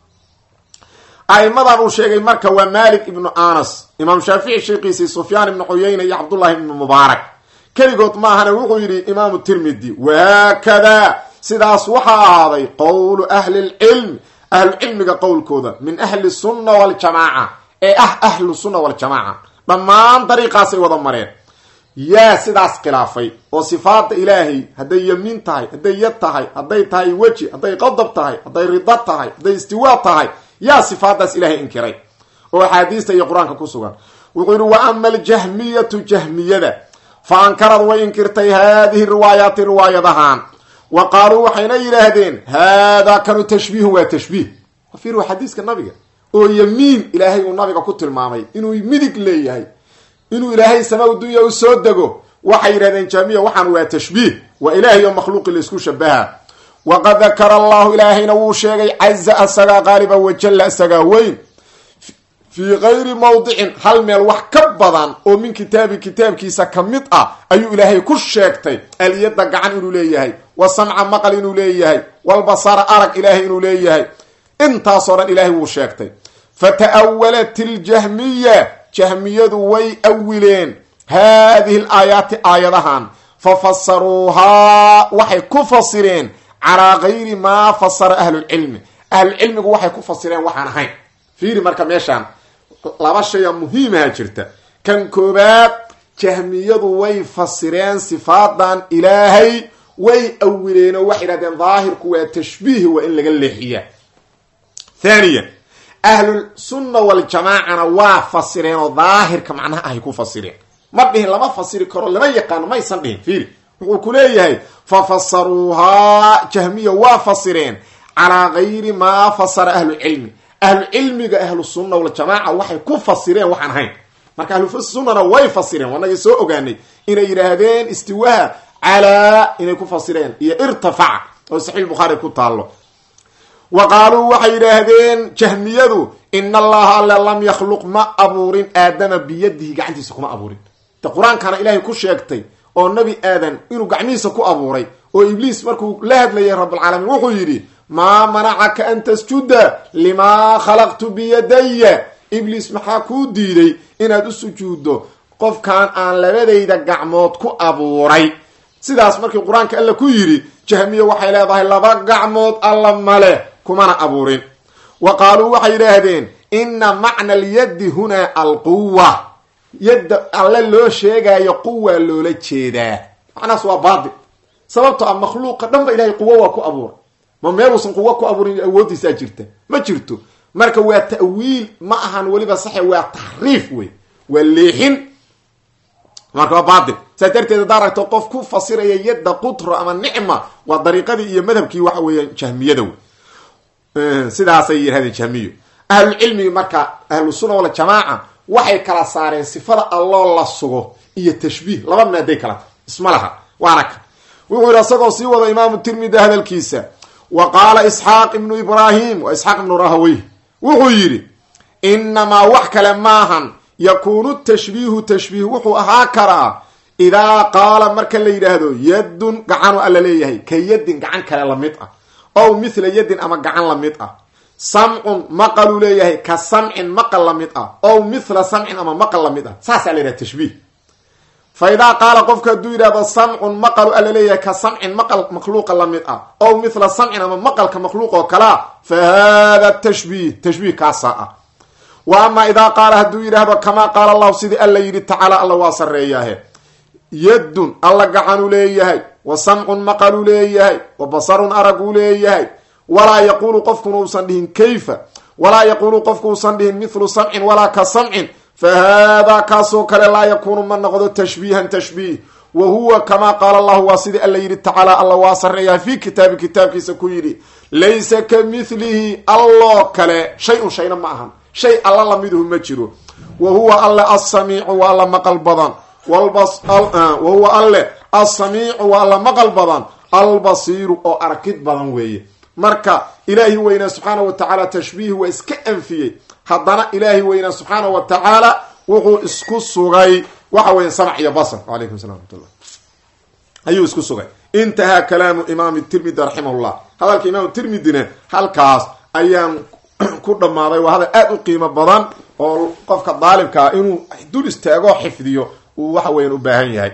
a'imadan uu sheegay marka waa malik ibnu anas imaam shaafici sheekiisii sufyaan ibnu cuyayna iyo cabdullahi ibnu mubaarak keligood maahana wuxuu yidhi imaamu tirmidi wahaakadaa sidaas waxaa ahaaday qowlu ahli lcilm ahlucilmiga qowlkooda min ahli sunna waljamaaca ee ah ahlu sunna waljamaaca dhammaan dariiqaasay wada mareen yaa sidaas khilaafay oo sifaada ilaahay hadday yamiin tahay hadday yad tahay hadday tahay weji hadday qadab tahay hadday rida tahay hadday istiwaa tahay yaa sifaadaas ilaahay inkiray oo axaadiista iyo qur-aanka ku sugan wuxuu yidhi wa ama aljahmiyatu jahmiyada fa ankarad way inkirtay haadihi riwaayaati riwaayadahaan wa qaaluu waxayna yidhaahdeen haadaa kanu tashbiihun waa tashbiih fiir waa xadiiska nabiga oo yamiin ilaahay uu nabiga ku tilmaamay inuu midig leeyahay inuu ilaahay sama dunya u soo dego waxay yidhahdeen jahmiya waxaan waa tashbiih waa ilaahay oo makhluuqi laysku shabaha waqad dakara allahu ilaahayna wuu sheegay caza asagaa qaaliba wajalla asagaa weyn fii kayri mawdicin hal meel wax ka badan oo min kitaabi kitaabkiisa ka mid ah ayuu ilaahay ku sheegtay aliyada gacan inuu leeyahay wa samca maqal inuu leeyahay walbasara arag ilaahay inuu leeyahay intaasoo dhan ilaahay wuu sheegtay fata'awalat iljahmiya jahmiyadu way awileen haadihi l aayaati aayadahan fafasaruuhaa waxay ku fasireen calaa gayri maa fasara ahlulcilmi ahlulcilmigu waxay ku fasireen waxaan ahayn fiiri marka meeshaan laba shaya muhiimaha jirta kan koobaad jahmiyadu way fasireen sifaadan ilaahay way awileen oo waxay yidhahdeen daahirku waa tashbiih waa in laga leexiya thaniya ahlulsunna waljamaacana waa fasireen oo daahirka macnaha ahay ku fasireen ma dhihin lama fasiri karo lama yaqaano maysan dhihin fiiri wuxuu ku leeyahay fafasaruuhaa jahmiya waa fasireen calaa gayri maa fasara ahlucilmi ahlucilmiga ahlusunna waljamaaca waxay ku fasireen waxaan ahayn marka ahlusunnana way fasireen wanagii soo ogaanay inay yidhaahdeen istiwaha calaa inay ku fasireen iyo irtafaca oo saxiix bukhaari ku taallo wa qaaluu waxay yidhaahdeen jahmiyadu ina allaha alle lam yakhluq ma abuurin aadama biyadihi gacantiisa kuma abuurin de qur-aankana ilaahay ku sheegtay oo nebi aadan inuu gacmihiisa ku abuuray oo ibliis markuu la hadlayay rabbilcaalamiin wuxuu yidhi maa manacaka an tasjuda limaa khalaqtu biyadaya ibliis maxaa kuu diiday inaad u sujuuddo qofkan aan labadayda gacmood ku abuuray sidaas markii qur-aanka alla ku yidhi jahmiya waxay leedahay laba gacmood alla male kumana abuurin wa qaaluu waxay yidhaahdeen ina macna alyaddi hunaa alquwa yadda alle loo sheegaayo quwa loola jeedaa macnahaas waa baatil sababto ah makhluuqa dhan ba ilahay quwo waa ku abuuray ma meeluusan quwo ku abuurin awooddiisaa jirta ma jirto marka waa ta'wiil ma ahan weliba saxe waa taxriif wey waa leexin marka waa baatil saas darteed haddaa aragto qof ku fasiraya yadda qutro ama nicma waa dariiqadii iyo madhabkii waxa weeyaan jahmiyada wey sidaasay yidhahdeen jahmiyo ahlucilmigi marka ahlusunna waljamaaca waxay kala saareen sifada alloo la sugo iyo tashbiih laba maaday kala tahay isma laha waana ka wuxuu yidhi isagoo sii wada imaamu tirmidi hadalkiisa wa qaala isxaaq ibnu ibraahim wa isxaaq ibnu rahaweyh wuxuu yidhi inamaa wax kale maahan yakuunu tashbiihu tashbiih wuxuu ahaa karaa idaa qaala marka la yidhaahdo yaddun gacanu alla leeyahay ka yaddin gacan kale lamid ah ow mithla yaddin ama gacan lamid ah samcun maqaluu leeyahay ka samcin maqal la mid ah ow mithla samcin ama maqal la mid ah saasaa la yidhaha tashbiih fa idaa qaala qofka hadduu yidhahdo samcun maqalu alla leeyahay ka samcin maqal makhluuqa la mid ah ow mithla samcin ama maqalka makhluuq oo kalea fa hada tashbiih tashbiih kaasaa ah wa ama idaa qaala hadduu yidhaahdo kamaa qaala allahu sidii alla yidhi tacaala alla waa sarreeyaahe yaddun alla gacanuu leeyahay wa samcun maqaluu leeyahay wa basarun araguu leeyahay walaa yaquulu qofkuna uusan dhihin kayfa walaa yaquulu qofku uusan dhihin mithlu samcin walaa ka samcin fa haadaa kaasoo kale laa yakuunu ma noqdo tashbiihan tashbiih wa huwa kamaa qaala allahu waa sidii alla yidhi tacaala alla waa sarreeyaha fii kitaabi kitaabkiisa ku yidhi laysa ka mithlihi alloo kale shay-un shayna ma ahan shay alla lamiduhu ma jiro wa huwa alle assamiicu waa alla maqal badan wa huwa alle assamiicu waa alla maqal badan albasiiru oo arkid badan weeye marka ilaahi weynaa subxaana wa tacaala tashbiih waa iska anfiyey haddana ilaahi weynaa subxaana wa tacaala wuxuu isku sugay waxa weya samc iyo basr alaykum salam amatullah ayuu isku sugay intahaa kalaamu imaam tirmidi raximahullah hadalka imaam tirmidina halkaas ayaan ku dhammaaday waa hadal aada u qiimo badan oo qofka daalibkaa inuu dul istaagoo xifdiyo uu waxa weyan u baahan yahay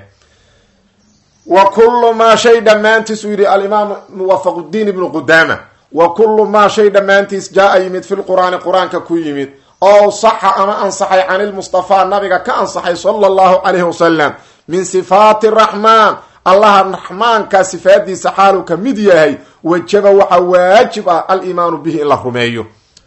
wa kullu maa shay dhammaantiis uu yidhi alimaam muwafaquddiin ibnu qudaama wa kullu maa shay dhammaantiis jaa-a yimid fi lqur'aani qur-aanka ku yimid oo saxa ama ansaxay can ilmustafaa nabiga ka ansaxay sala allahu calayhi wasalam min sifaati raxmaan allaha raxmaanka sifaadiisa xaaluu ka mid yahay wajaba waxaa waajib ah aliimaanu bihi in la rumeeyo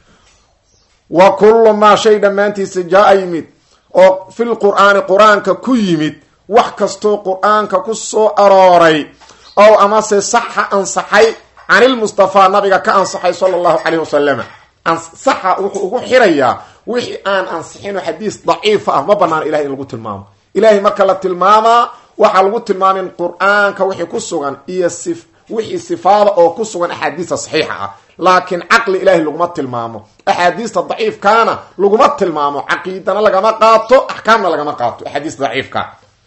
wa kullu maa shay dhammaantiisa jaa-a yimid oo fil qur'aani qur-aanka ku yimid wax kastoo qur-aanka ku soo arooray ow amase saxa ansaxay canilmustafaa nabiga ka ansaxay sala allahu calayh wasalam saxa wuxuu ugu xirayaa wixii aan ansixinoo xadiis daciifa ah ma banaan ilahay in lagu tilmaamo ilahay marka la tilmaamaa waxaa lagu tilmaamin qur-aanka wixii ku sugan iyo wixii sifaada oo ku sugan axaadiista saxiixa ah laakiin caqli ilahay laguma tilmaamo axaadiista daciifkaana laguma tilmaamo caqiidana lagama qaato axkaamna lagama qaato axaadiista daciifka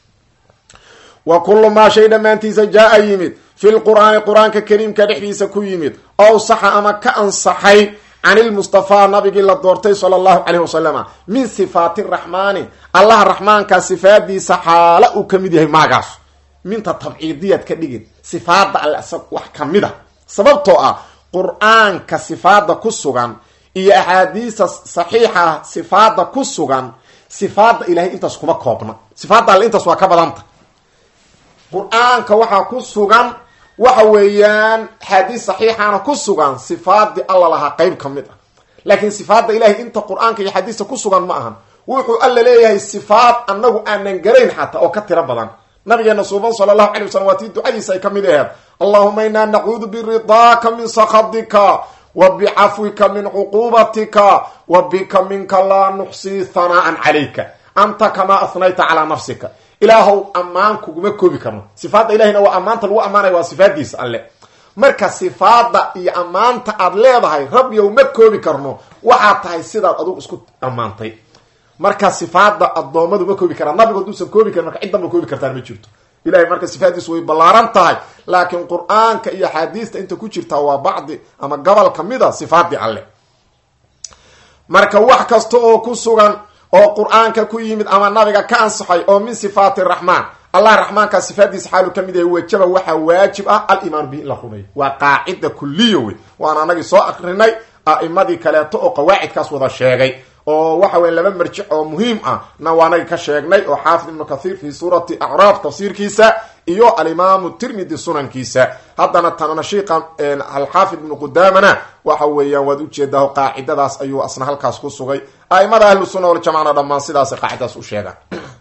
wa kullu maa shay dhammaantiisa jaa-a yimid fi lqur'aani qur-aanka kariimka dhexdiisa ku yimid ow saxa ama ka ansaxay can ilmustafaa nabigii la doortay sala allahu calayh wasalama min sifaati raxmaani allaha raxmaankaa sifaadiisa xaala uu ka mid yahay maagaas minta tabciidiyaad ka dhigin sifaada alle isag wax ka mid a sababtoo ah qur-aanka sifaada ku sugan iyo axaadiista saxiixa sifaada ku sugan sifaada ilahay intaas kuma koobna sifaada alle intaas waa ka badanta qur-aanka waxaa ku sugan waxa weeyaan axaadiis saxiixana ku sugan sifaadii alla lahaa qeyb ka mid ah laakiin sifaada ilahay inta qur-aanka iyo xadiista ku sugan ma ahan wuxuu alla leeyahay sifaad anagu aanan garayn xataa oo ka tiro badan nabigeena suuban sala allahu calay wasalam waa tii ducadiisa ay ka mid aheed allahuma inaa nacuudu biridaaka min sakadika wa bicafwika min cuquubatika wa bika minka laa nuxsii hanaa'an calayka anta kamaa ahnayta calaa nafsika ilaahow ammaan kuguma koobi karno sifaadda ilahina waa ammaanta lagu ammaanaya waa sifaadiisa alle marka sifaada iyo ammaanta aad leedahay rabbiyow ma koobi karno waxaad tahay sidaad adugu isku ammaantay marka sifaada addoommadu ma koobi karaan nabigu haduusan koobi karin marka ciddanba koobi kartaan ma jirto ilahay marka sifaadiisu way ballaaran tahay laakiin qur-aanka iyo axaadiista inta ku jirtaa waa bacdi ama gobol kamida sifaadii alle marka wax kasta oo ku sugan oo qur-aanka ku yimid ama nabiga ka ansaxay oo min sifaati raxmaan allah raxmaankaa sifaadiisa xaalu ka mid yahay wajaba waxaa waajib ah alimaanu bihi in la rumeeyo waa qaacida kuliya wey waan anagii soo akrinay a'imadii kaleeto oo qawaacidkaas wada sheegay oo waxa weya laba marjic oo muhiim ah na waanagi ka sheegnay oo xaafid ibnu kathiir fi suurati acraaf tafsiirkiisa iyo alimaamu tirmidi sunankiisa haddana tanashiiqa alxaafid ibnu qudaamana waxa weeyaan waad ujeedaa qaacidadaas ayuu asna halkaas ku sugay aimada ahlu sunna waljamacna dhammaan sidaas qaacidaas u sheegaan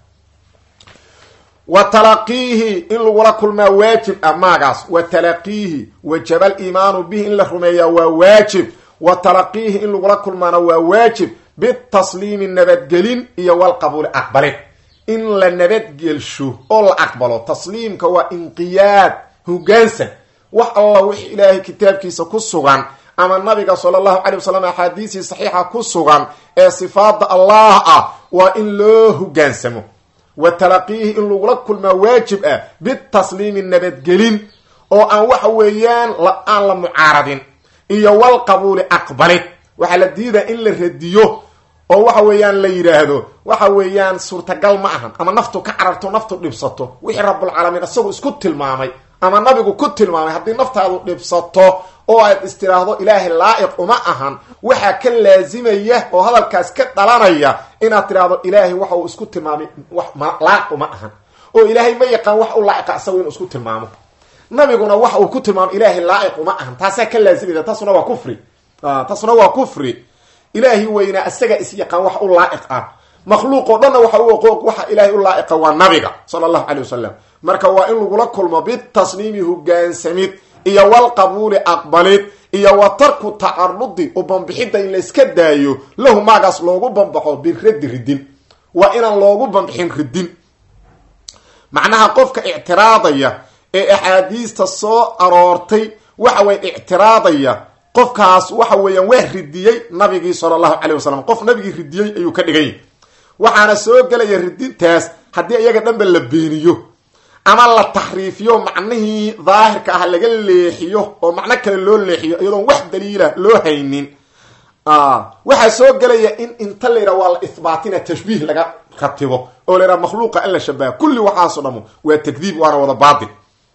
wa talaqiihi in lagula kulmaa waajib ah maagaas wa talaqiihi wajaba aliimaanu bihi in la rumeeyaa waa waajib wa talaqiihi in lagula kulmaana waa waajib bitasliimi nabadgelin iyo walqabuuli aqbalin in la nabadgelsho oo la aqbalo tasliimka waa inqiyaad hogaansan wax alla wix ilaahay kitaabkiisa ku sugan ama nabiga sala allahu calay wasalam axaadiisii saxiixa ku sugan ee sifaada allah ah waa in loo hogaansamo wa talaqiihi in lagula kulmaa waajib ah bitasliimi nabadgelin oo aan waxa weeyaan aan la mucaaradin iyo walqabuuli aqbalid waxaa la diidaa in la radiyo oo waxa weeyaan la yidhaahdo waxa weeyaan suurtagal ma ahan ama naftu ka cararto naftu dhibsato wixii rabulcaalamiin isagu isku tilmaamay ama nabigu ku tilmaamay haddii naftaadu dhibsato oo aad istiraahdo ilaahay laa'iq uma ahan waxaa ka laazimaya oo hadalkaas ka dhalanaya inaad tidhaahdo ilaahay waxa uu isku tilmaamay wax laa'iq uma ahan oo ilaahay ma yaqaan wax u laa'iqa isagu inuu isku tilmaamo nabiguna waxa uu ku tilmaamo ilaahay laa'iq uma ahan taasaa ka laazimaysa taasuna waa kufri taasuna waa kufri ilaahi weynaa isaga is yaqaan wax u laa'iq ah makhluuq oo dhanna waxa u oqooq waxa ilaahay u laa'iqa waa nabiga sala allahu calay wasalam marka waa in lagula kulmo bitasniimi hogaansamid iyo walqabuuli aqbalid iyo wa tarku tacarudi u bambixidda in layska daayo lahu maagaas loogu bambaxo biraddi ridin waa inaan loogu bambixin ridin macnaha qofka ictiraadaya ee axaadiista soo aroortay waxa weye ictiraadaya qofkaas waxa weeyaan waa ridiyey nabigii sala allahu calay wasalam qof nabigii ridiyey ayuu ka dhigany waxaana soo gelaya ridintaas haddii iyaga dhanba la beeniyo ama la taxriifiyo macnihii daahirka ah laga leexiyo oo macno kale loo leexiyo iyadoon wax daliila loo haynin waxaa soo gelaya in inta la yidhaha waa la ihbaatina tashbiih laga ratibo oo la yidhaha makhluuqa in la shabaha kulli waxaaso dhamo waa takdiib waana wada baatil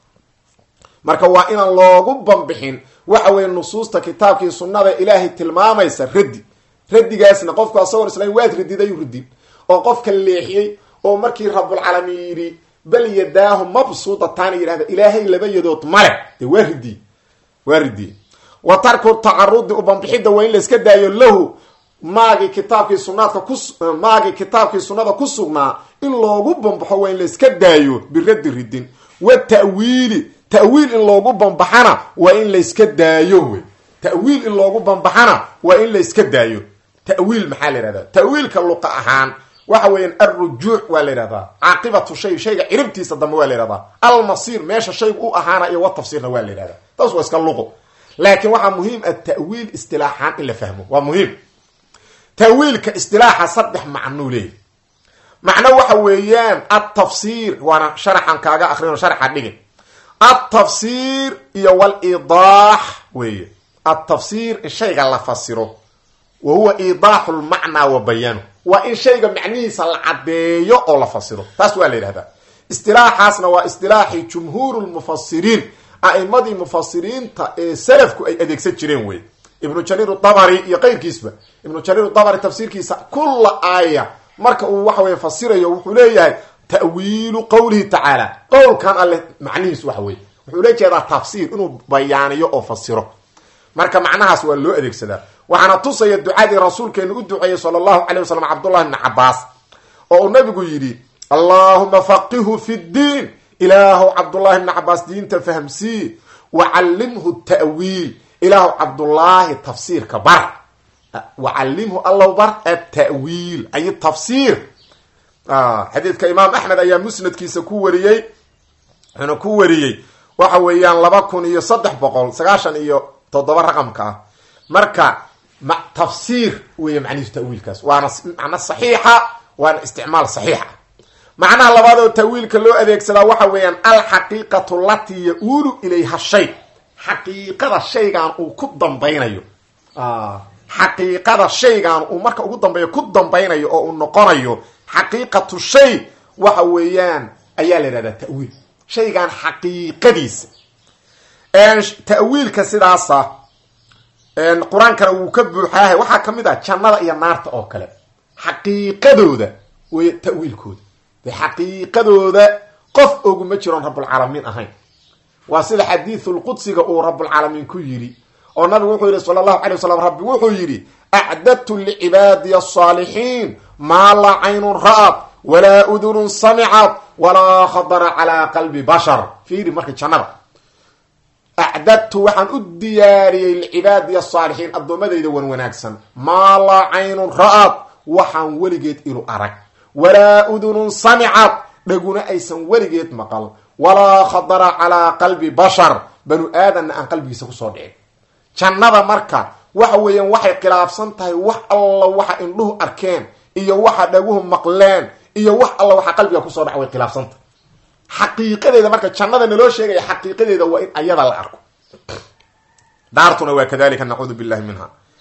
marka waa inaan loogu bambixin waxa weeye nusuusta kitaabkii sunnada ilaahay tilmaamaysa raddi raddigaasna qofku asagoon islaam waad radidayu radin oo qofka leexiyey oo markii rabulcaalamiin yidhi bal yadaahu mabsuudataana yidhahda ilaahay laba yadood male dee waa ridiye waa ridiye wa tarku tacarudi u bambixidda waa in layska daayo lahu maagii kitaabkii sunaadka ku maagii kitaabkii sunnada ku sugnaa in loogu bambaxo waa in layska daayo biraddi ridin wa ta'wiili ta'wiil in loogu bambaxana waa in layska daayo wey ta'wiil in loogu bambaxana waa in layska daayo ta'wiil maxaa la yihahdaa ta'wiilka luqa ahaan waxa weeyaan alrujuuc waa la yidhahdaa caaqibatu shay shayga ciribtiisa dambe waa la yihahdaa almasiir meesha shaygu u ahaana iyo wa tafsiirna waa la yidhahdaa taas waa iska luqo laakiin waxaa muhiim ah ta'wiil istilaaxaan in la fahmo waa muhiim ta'wiilka istilaaxa saddex macnuu leeyahy macno waxa weeyaan altafsiir waana sharaxan kaaga akrin sharaxa dhigin altafsiir iyo waliidaax weeye altafsiir in shayga la fasiro wa huwa iidaaxu lmacnaa wa bayaanu waa in shayga macnihiisa la caddeeyo oo la fasiro taas waa la yidhahdaa istilaaxaasna waa istilaaxii jumhuur lmufasiriin a'imadii mufasiriinta ee salafku ay adeegsan jireen wey ibnu jariir dabari iyo keyrkiisba ibnu jariir dabari tafsiirkiisa kulla aaya marka uu waxa weye fasirayo wuxuu leeyahay ta'wiilu qowlihi tacaala qowlkan alle macnihiis waxa weye wuxuu la jeedaa tafsiir inuu bayaaniyo oo fasiro marka macnahaas waa loo adeegsadaa waxaana tusaya ducadii rasuulkeenu u duceeyey sala allahu calay wasalam cabdullahi bni cabaas oo uu nabigu yidhi allaahuma faqihu fi ddiin ilaahu cabdullaahi bni cabaas diinta fahamsii wacallimhu ta'wiil ilaahu cabdullaahi tafsiirka bar wacallimhu allow bar atawiil ay tafsiir xadiidka imaam axmed ayaa musnadkiisa ku wariyey wuxuuna ku wariyey waxa weeyaan laba kun iyo saddex boqol sagaashan iyo toddoba raqamka ah marka tafsiir weeye macnihiisu tawiilkaas waana macno saxiixa waana isticmaal saxiixa macnaha labaad oo tawiilka loo adeegsadaa waxa weeyaan alxaqiiqatu latii ya-uulu ilayha shay xaqiiqada shaygan uu ku dambaynayo xaqiiqada shaygan uu marka ugu dambeeyo ku dambaynayo oo uu noqonayo xaqiiqatu shay waxa weeyaan ayaa la yidhahdaa ta'wiil shaygan xaqiiqadiisa ta'wiilka sidaasa qur-aankana wuu ka buuxaahay waxaa kamid ah jannada iyo naarta oo kale xaqiiqadooda wey ta'wiilkooda de xaqiiqadooda qof oguma jiroon rabulcaalamiin ahayn waa sida xadiisulqudsiga uu rabulcaalamiin ku yidhi oo nabigu wuxuu yidhi sala allahu alay wasalam rabbi wuxuu yidhi acdadtu licibaadiya asaalixiin maa laa caynun ra'ad walaa udunun samicad walaa khadara calaa qalbi bashar fiiri marka jannada acdadtu waxaan u diyaariyey licibaadiya asaalixiin addoommadayda wan wanaagsan maa laa caynun ra'ad waxaan weligeed ilu arag walaa udunun samicad dhaguna aysan weligeed maqal walaa khadara calaa qalbi bashar banu aadanna aan qalbigiisa kusoo dhicin jannada marka waxa weeyaan waxay khilaafsan tahay wax alla waxa indhuhu arkeen iyo waxa dhaguhu maqleen iyo wax alla waxa qalbiga kusoo dhac way khilaafsantahay xaqiiqadeeda marka jannada naloo sheegaya xaqiiqadeeda waa in ayada la arko daartuna waa kadalika nacuudu billahi minha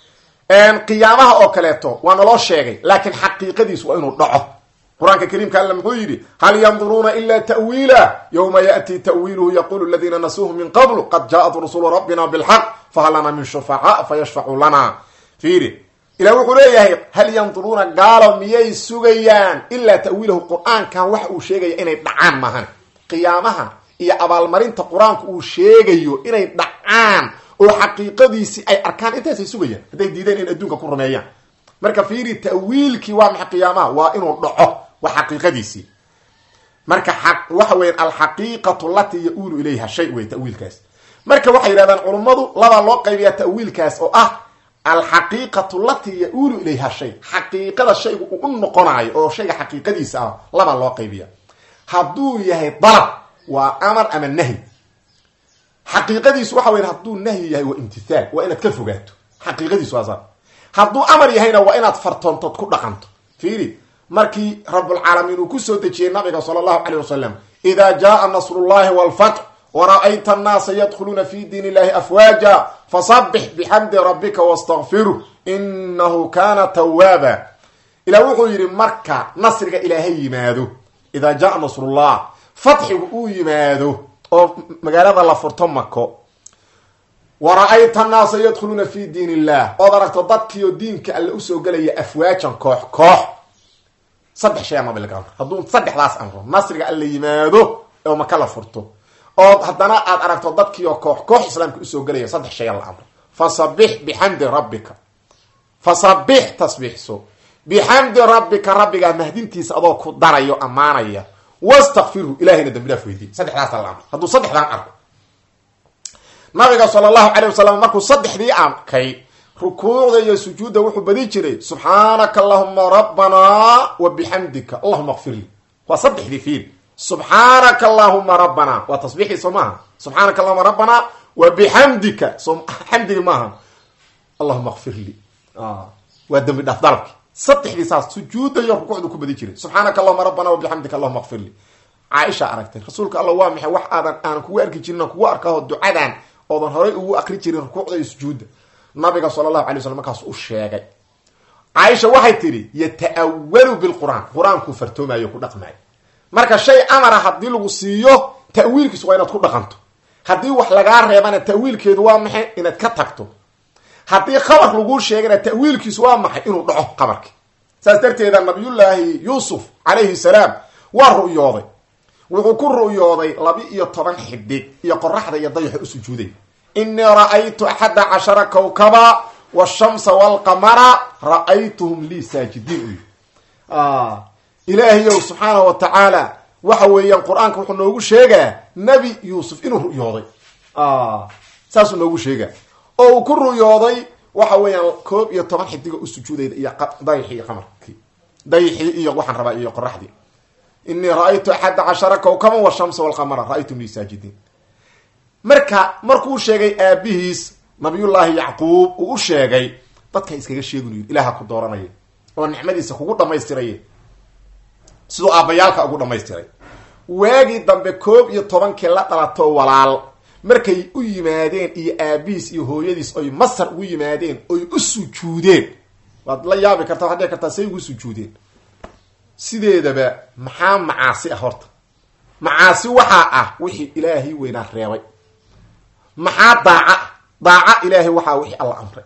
qiyaamaha oo kaleeto waa naloo sheegay laakiin xaqiiqadiisu waa inuu dhaco qur-aanka kariimka alla muxuu yidhi hal yanduruuna ila ta'wiila yowma yaأti ta'wiiluhu yaqulu aladiina nasuuhu min qablu qad jaaءat rusulu rabbina bilxaq fahal lana min shufacaa fayashfacuu lana fiiri ilah wuxuu leeyahay hal yanduruuna gaalo miyay sugayaan ilaa ta'wiilahu qur-aankan waxa uu sheegaya inay dhacaan maahan qiyaamaha iyo abaalmarinta qur-aanku uu sheegayo inay dhacaan oo xaqiiqadiisii ay arkaan intaasay sugayaan hadday diideen in adduunka ku rumeeyaan marka fiiri ta'wiilkii waa maxay qiyaamaha waa inuu dhaco waa xaqiiqadiisii marka waxa weyan alxaqiiqatu lati ya-uulu ilayha shay wey ta'wiilkaas marka waxay yidhahdaan culummadu labaa loo qaybiyaa ta'wiilkaas oo ah alxaqiiqatu lati ya-uulu ilayha shay xaqiiqada shaygu uu u noqonaayo oo shayga xaqiiqadiisa ah labaa loo qaybiya hadduu yahay dalab waa amar ama nahyi xaqiiqadiisu waxa weya hadduu nahyi yahay waa imtithaal waa inaad ka fogaato xaqiiqadiisu waa saa hadduu amar yahayna waa inaad fartoontood ku dhaqanto fiiri markii rabulcaalamiin uu kusoo dejiyey nabiga sala allahu caleyh wasalam ida jaaa nasrullahi walfatx wara-ayta annaasa yadkhuluuna fi diin illahi afwaaja fasabix bixamdi rabbika wastakfiruh inahu kana tawaaba ilah wuxuu yidhi marka nasriga ilaahay yimaado idaa jaaa nasrullah fatxigu uu yimaado oo magaalada la furto mako wara-ayta annaasa yadkhuluuna fi diin illah ood aragto dadkiioo diinka alle usoo gelaya afwaajan koox koox saddex shay ama bilgamr hadduu saddexdaas amro nasriga alle yimaado oo maka la furto ood haddana aad aragto dadkiioo koox koox islaamka usoo gelaya saddex shay la amro fasabix bixamdi rabbika fasabix tasbiixso bixamdi rabbika rabbigaa mahdintiisa adoo ku darayo ammaanaya wastakfirhu ilahayna dambi dhaaf weydiy saddexdaasa la amro hadduu saddexdaan arko nabiga sala allahu calay wasalam markuu saddexdii arkay rukuucda iyo sujuudda wuxuu badi jiray subxaanaka allahuma rabbanaa wa bixamdika allahuma kfirli waa saddexdii fiil subxaanaka allahuma rabbanaa waa tasbiixii soo maaha subxaanaka allahuma rabbanaa wa bixamdika so xamdigi maaha allahuma kfirli waa dambi dhaaf dalabki saddexdii saas sujuudda iyo rukuucdu ku badi jiray subxaanaka allahuma rabbanaa wa bixamdika allahuma kfirli caaisha aragtay rasuulka alla waa maxay wax aadan aanan kugu arki jirin kugu arkaho ducadan oodan horay ugu akri jirin rukuucda iyo sujuudda nabiga sala allahu alay slam markaas u sheegay caaisha waxay tidhi yata'awalu bilqur'aan qur-aankuu fartoomayo ku dhaqmaayo marka shay amara haddii lagu siiyo ta'wiilkiisu waa inaad ku dhaqanto haddii wax lagaa reebana ta'wiilkeedu waa maxay inaad ka tagto haddii khabar laguu sheegana ta'wiilkiisu waa maxay inuu dhaco qabarki saas darteeda nabiyullaahi yuusuf calayhi salaam waa ru'yooday wuxuu ku ru'yooday laba iyo toban xidig iyo qoraxda iyo dayaxa u sujuuday inii ra'aytu axada cashara kawkaba washamsa walqamara ra'aytuhum lii saajidiin uy ilaahayow subxaanahu wa tacaala waxa weeyaan qur-aanka wuxuu noogu sheegaa nebi yuusuf inuu ru'yooday saasuu noogu sheegaa oo uu ku ru'yooday waxa weeyaan koob iyo toban xidigo u sujuudayda iyo dayaxii iyo qamarkii dayaxii iyo waxaan rabaa iyo qoraxdii inii ra-aytu axada cashara kawkaba washamsa walqamara ra'aytum lii saajidiin marka markuu sheegay aabihiis nabiyullaahi yacquub uu u sheegay dadka iskaga sheeginu yidhi ilaaha ku dooranaya oo nicmadiisa kugu dhamaystiraya siduu aabbayaalka ugu dhamaystiray waagii dambe koob iyo tobankii la dhalato walaal markay u yimaadeen iyo aabihiis iyo hooyadiis oy masar ugu yimaadeen oy u sujuudeen waad la yaabi kartaa waxad dhihi kartaa say ugu sujuudeen sideedaba maxaa macaasi ah horta macaasi waxaa ah wixii ilaahay weynaa reebay maxaa daaca daaca ilaahay waxaa wixii alla amray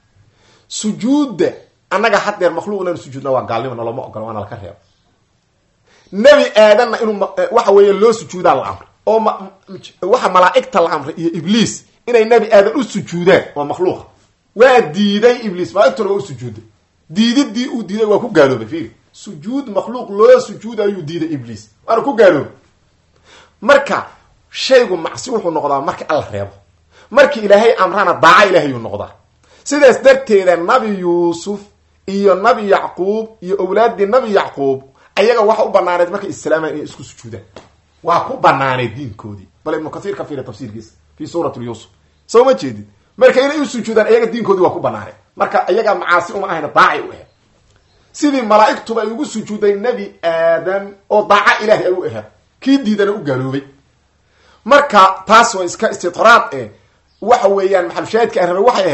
sujuudda annaga haddeer makhluuq inaan sujuudna waa gaalnimo nalama ogola waana laka reeba nebi aadanna inuu waxa weeye loo sujuudaa la amray oo waxa malaa'igta la amray iyo ibliis inay nebi aadan u sujuudaan waa makhluuqa waa diiday ibliis mala'igtuna waa u sujuuday diididii uu diiday waa ku gaaloobay fiiri sujuud makhluuq loo sujuud ayuu diiday ibliis waana ku gaaloobay marka shaygu macsi wuxuu noqdaa marka alla reebo markii ilaahay amrana daaca ilaahayuu noqdaa sidaas darteeda nabi yuusuf iyo nabi yacquub iyo owlaaddii nabi yacquub ayaga waxa u banaaneed markay islaamaan inay isku sujuudaan waa ku banaaneed diinkoodii bal ibnu kasiir ka fiira tafsiirkiisa fi suurati yuusuf soo ma jeedid marka inay u sujuudaan ayaga diinkoodii waa ku banaaneed marka ayaga macaasi uma ahayna daacay u aheed sidii malaa'igtuba ay ugu sujuuday nebi aadam oo daaca ilaahay ay u aheed kii diidana u gaaloobay marka taas waa iska istitraad eh waxa weeyaan maxalshaahidka aan rabay waxay ahayd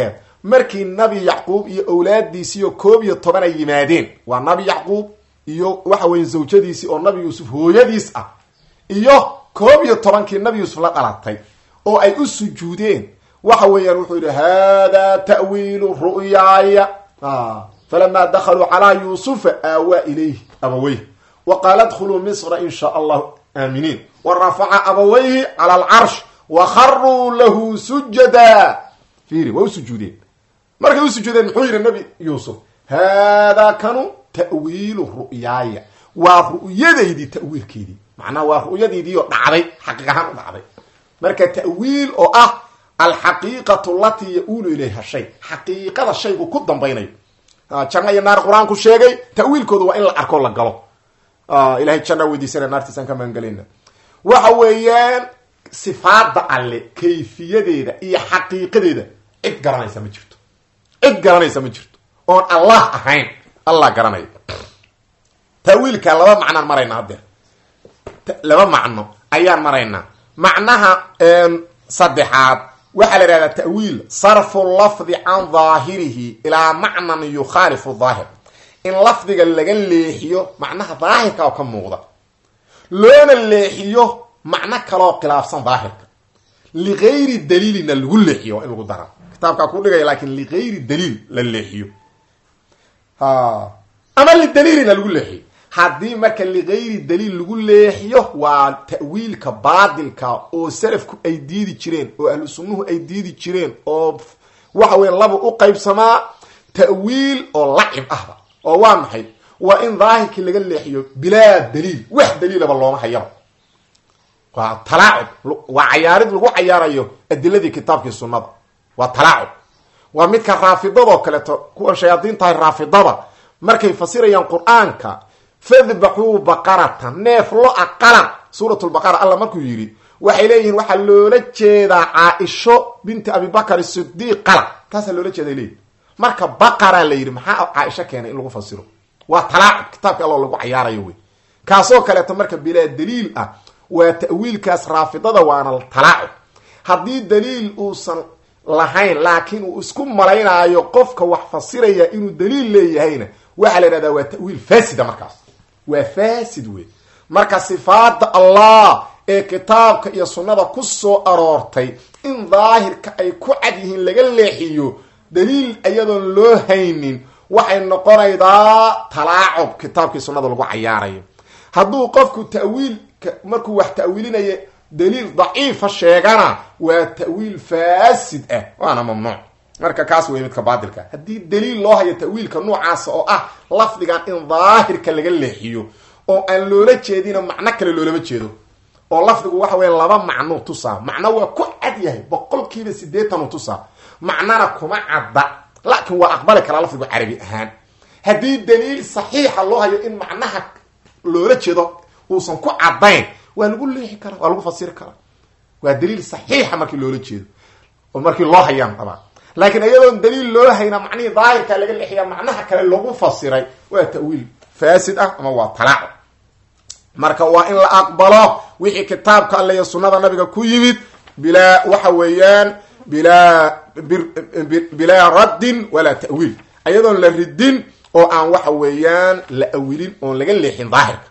markii nabi yacquub iyo owlaadiisiiyo koob iyo toban ay yimaadeen waa nabi yacquub iyo waxa weeye zawjadiisii oo nabi yuusuf hooyadiis ah iyo koob iyo tobankii nabi yuusuf la dhalatay oo ay u sujuudeen waxa weeyaan wuxuu yidhi hada ta'wiilu ru'yaaya falama dakaluu calaa yuusufa aawaa ilayhi abaweyh wa qaala dkhuluu misra in shaa allahu aaminiin wa rafaca abawayhi cala alcarsh wa kharuu lahu sujada fiiri waa u sujuudeen markay u sujuudeen muxuu yidhi nabi yuusuf haadaa kanu ta'wiilu ru'yaaya waa ru'yadaydii ta'wiilkeedii macnaha waa ru'yadaydii oo dhacday xaqiiq ahaan u dhacday marka ta'wiil oo ah alxaqiiqatu latii ya-uulu ilayha shay xaqiiqada shaygu ku dambaynayo janno iyo naar qur-aanku sheegay ta'wiilkooda waa in la arko la galo ilahay janna weydiisana naartiisaan ka magangelayna waxa weeyaan sifaada alle kayfiyadeeda iyo xaqiiqadeeda cid garanaysa ma jirto cid garanaysa ma jirto oon allah ahayn allah garanaya ta'wiilka laba macnaan maraynaa haddeer laba macno ayaan maraynaa macnaha saddexaad waxaa la ihahdaa ta'wiil sarfu lafdi can daahirihi ilaa macnan yukhaalifu daahir in lafdiga laga leexiyo macnaha daahirka oo ka muuqda loona leexiyo macno kaloo khilaafsan daahirka ligayri daliilina lagu leexiyo waa in lagu dara kitaabkaa ku dhigaya laakin ligayri daliil la leexiyo ama lidaliilina lagu leexiyo haddii marka ligayri daliil lagu leexiyo waa ta'wiilka baadilka oo salafku ay diidi jireen oo ahlu sunnuhu ay diidi jireen oo waxa weya laba u qaybsamaa ta'wiil oo lacib ahba oo waa maxay waa in daahirkii laga leexiyo bilaa daliil wax daliilaba looma hayaba waa talaacub waa cayaarid lagu cayaarayo adiladii kitaabkii sunnada waa talaacub waa midka raafidadoo kaleeto kuwan shayaadiin tahay raafidada markay fasirayaan qur-aanka fadbaxuu baqaratan neef lo a qalan suuratulbaqara alla markuu yidhi waxay leeyihiin waxaa loola jeedaa caaisho binti abibakar sidiiq qalan taasaa loola jeeda ay leeyihin marka baqaraa la yidhi maxaa caaisho keenay in lagu fasiro waa talaacub kitaabka alloo lagu cayaarayo wey kaasoo kaleeto marka bilaa daliil ah waa ta'wiilkaas raafidada waana talaacub haddii daliil uusan lahayn laakiin uu isku malaynaayo qofka wax fasiraya inuu daliil leeyahayna waxaa la yidhahdaa waa ta'wiil faasida markaas waa faasid wey marka sifaada allah ee kitaabka iyo sunnada ku soo aroortay in daahirka ay ku cad yihiin laga leexiyo daliil iyadoon loo haynin waxay noqonaydaa talaacub kitaabkii sunnada lagu cayaarayo hadduu qofku ta'wiilka markuu wax ta'wiilinayo daliil daciifa sheegana waa ta'wiil faasid ah waana mamnuuc marka kaas wey midka baadilka haddii daliil loo hayo ta'wiilka noocaasa oo ah lafdigan in daahirka laga leexiyo oo aan loola jeedina macno kale loolama jeedo oo lafdigu waxa weya laba macnuu tusaa macno waa ku cad yahay boqolkiiba sideetanuu tusaa macnana kuma cadda laakiin waa aqbali karaa lafdigu carabi ahaan haddii daliil saxiixa loo hayo in macnaha loola jeedo uusan ku caddayn waa lagu leexi karaa waa lagu fasiri karaa waa daliil saxiixa markii loola jeedo oo markii loo hayaan dabaa laakiin iyadoon daliil loo hayna macnihii daahirka laga leexiya macnaha kale lagu fasiray waa ta'wiil faasid ah ama waa talaaco marka waa in la aqbalo wixii kitaabka alle iyo sunnada nabiga ku yimid bilaa waxa weeyaan bilaa bilaa raddin walaa ta'wiil iyadoon la ridin oo aan waxa weeyaan la awilin oon laga leexin daahirka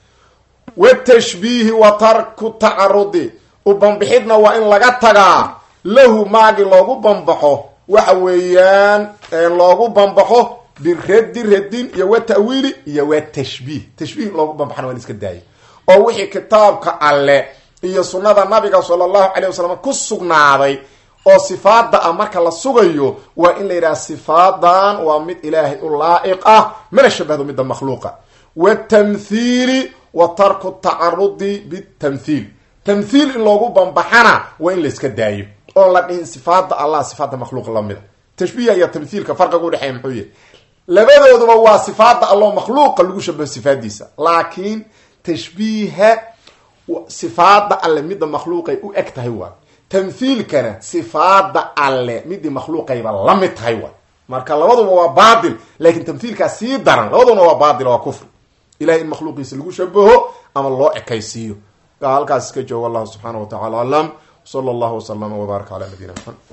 watashbiihi wa tarku tacarudi u banbixidna waa in laga tagaa lahu maagi loogu banbaxo waxa weeyaan loogu banbaxo biraddi radin iyo wa ta'wiili iyo wa tashbiih tashbiih loogu banbaxana waa in iska daaya oo wixii kitaabka alle iyo sunnada nabiga sala allahu calay wasalam ku sugnaaday oo sifaada ah marka la sugayo waa in la yidhaha sifaadan waa mid ilaahay u laa'iq ah mana shabahdo midda makhluuqa watamthiili wa tarku tacarudi bitamthiil tamthiil in loogu banbaxana waa in la iska daayo oon la dhihin sifaada allah sifaada makhluuq lamida tashbiiha iyo tamthiilka farqiga udhexeeya muxuu yahy labadooduba waa sifaada alloo makhluuqa lagu shabaho sifaadiisa laakiin tashbiiha sifaada alle midda makhluuqay u eg tahay waa tamthiilkana sifaada alle midii makhluuqayba la mid tahay waa marka labaduba waa baatil laakiin tamthiilkaa sii daran labaduna waa baatil waa kufri ilahay in makhluuqiisa lagu shabaho ama loo ekaysiiyo halkaas iska joogo wallahu subxaana wa tacala aclam sala allahu waslama wbaaraka cala nabiyina maxamed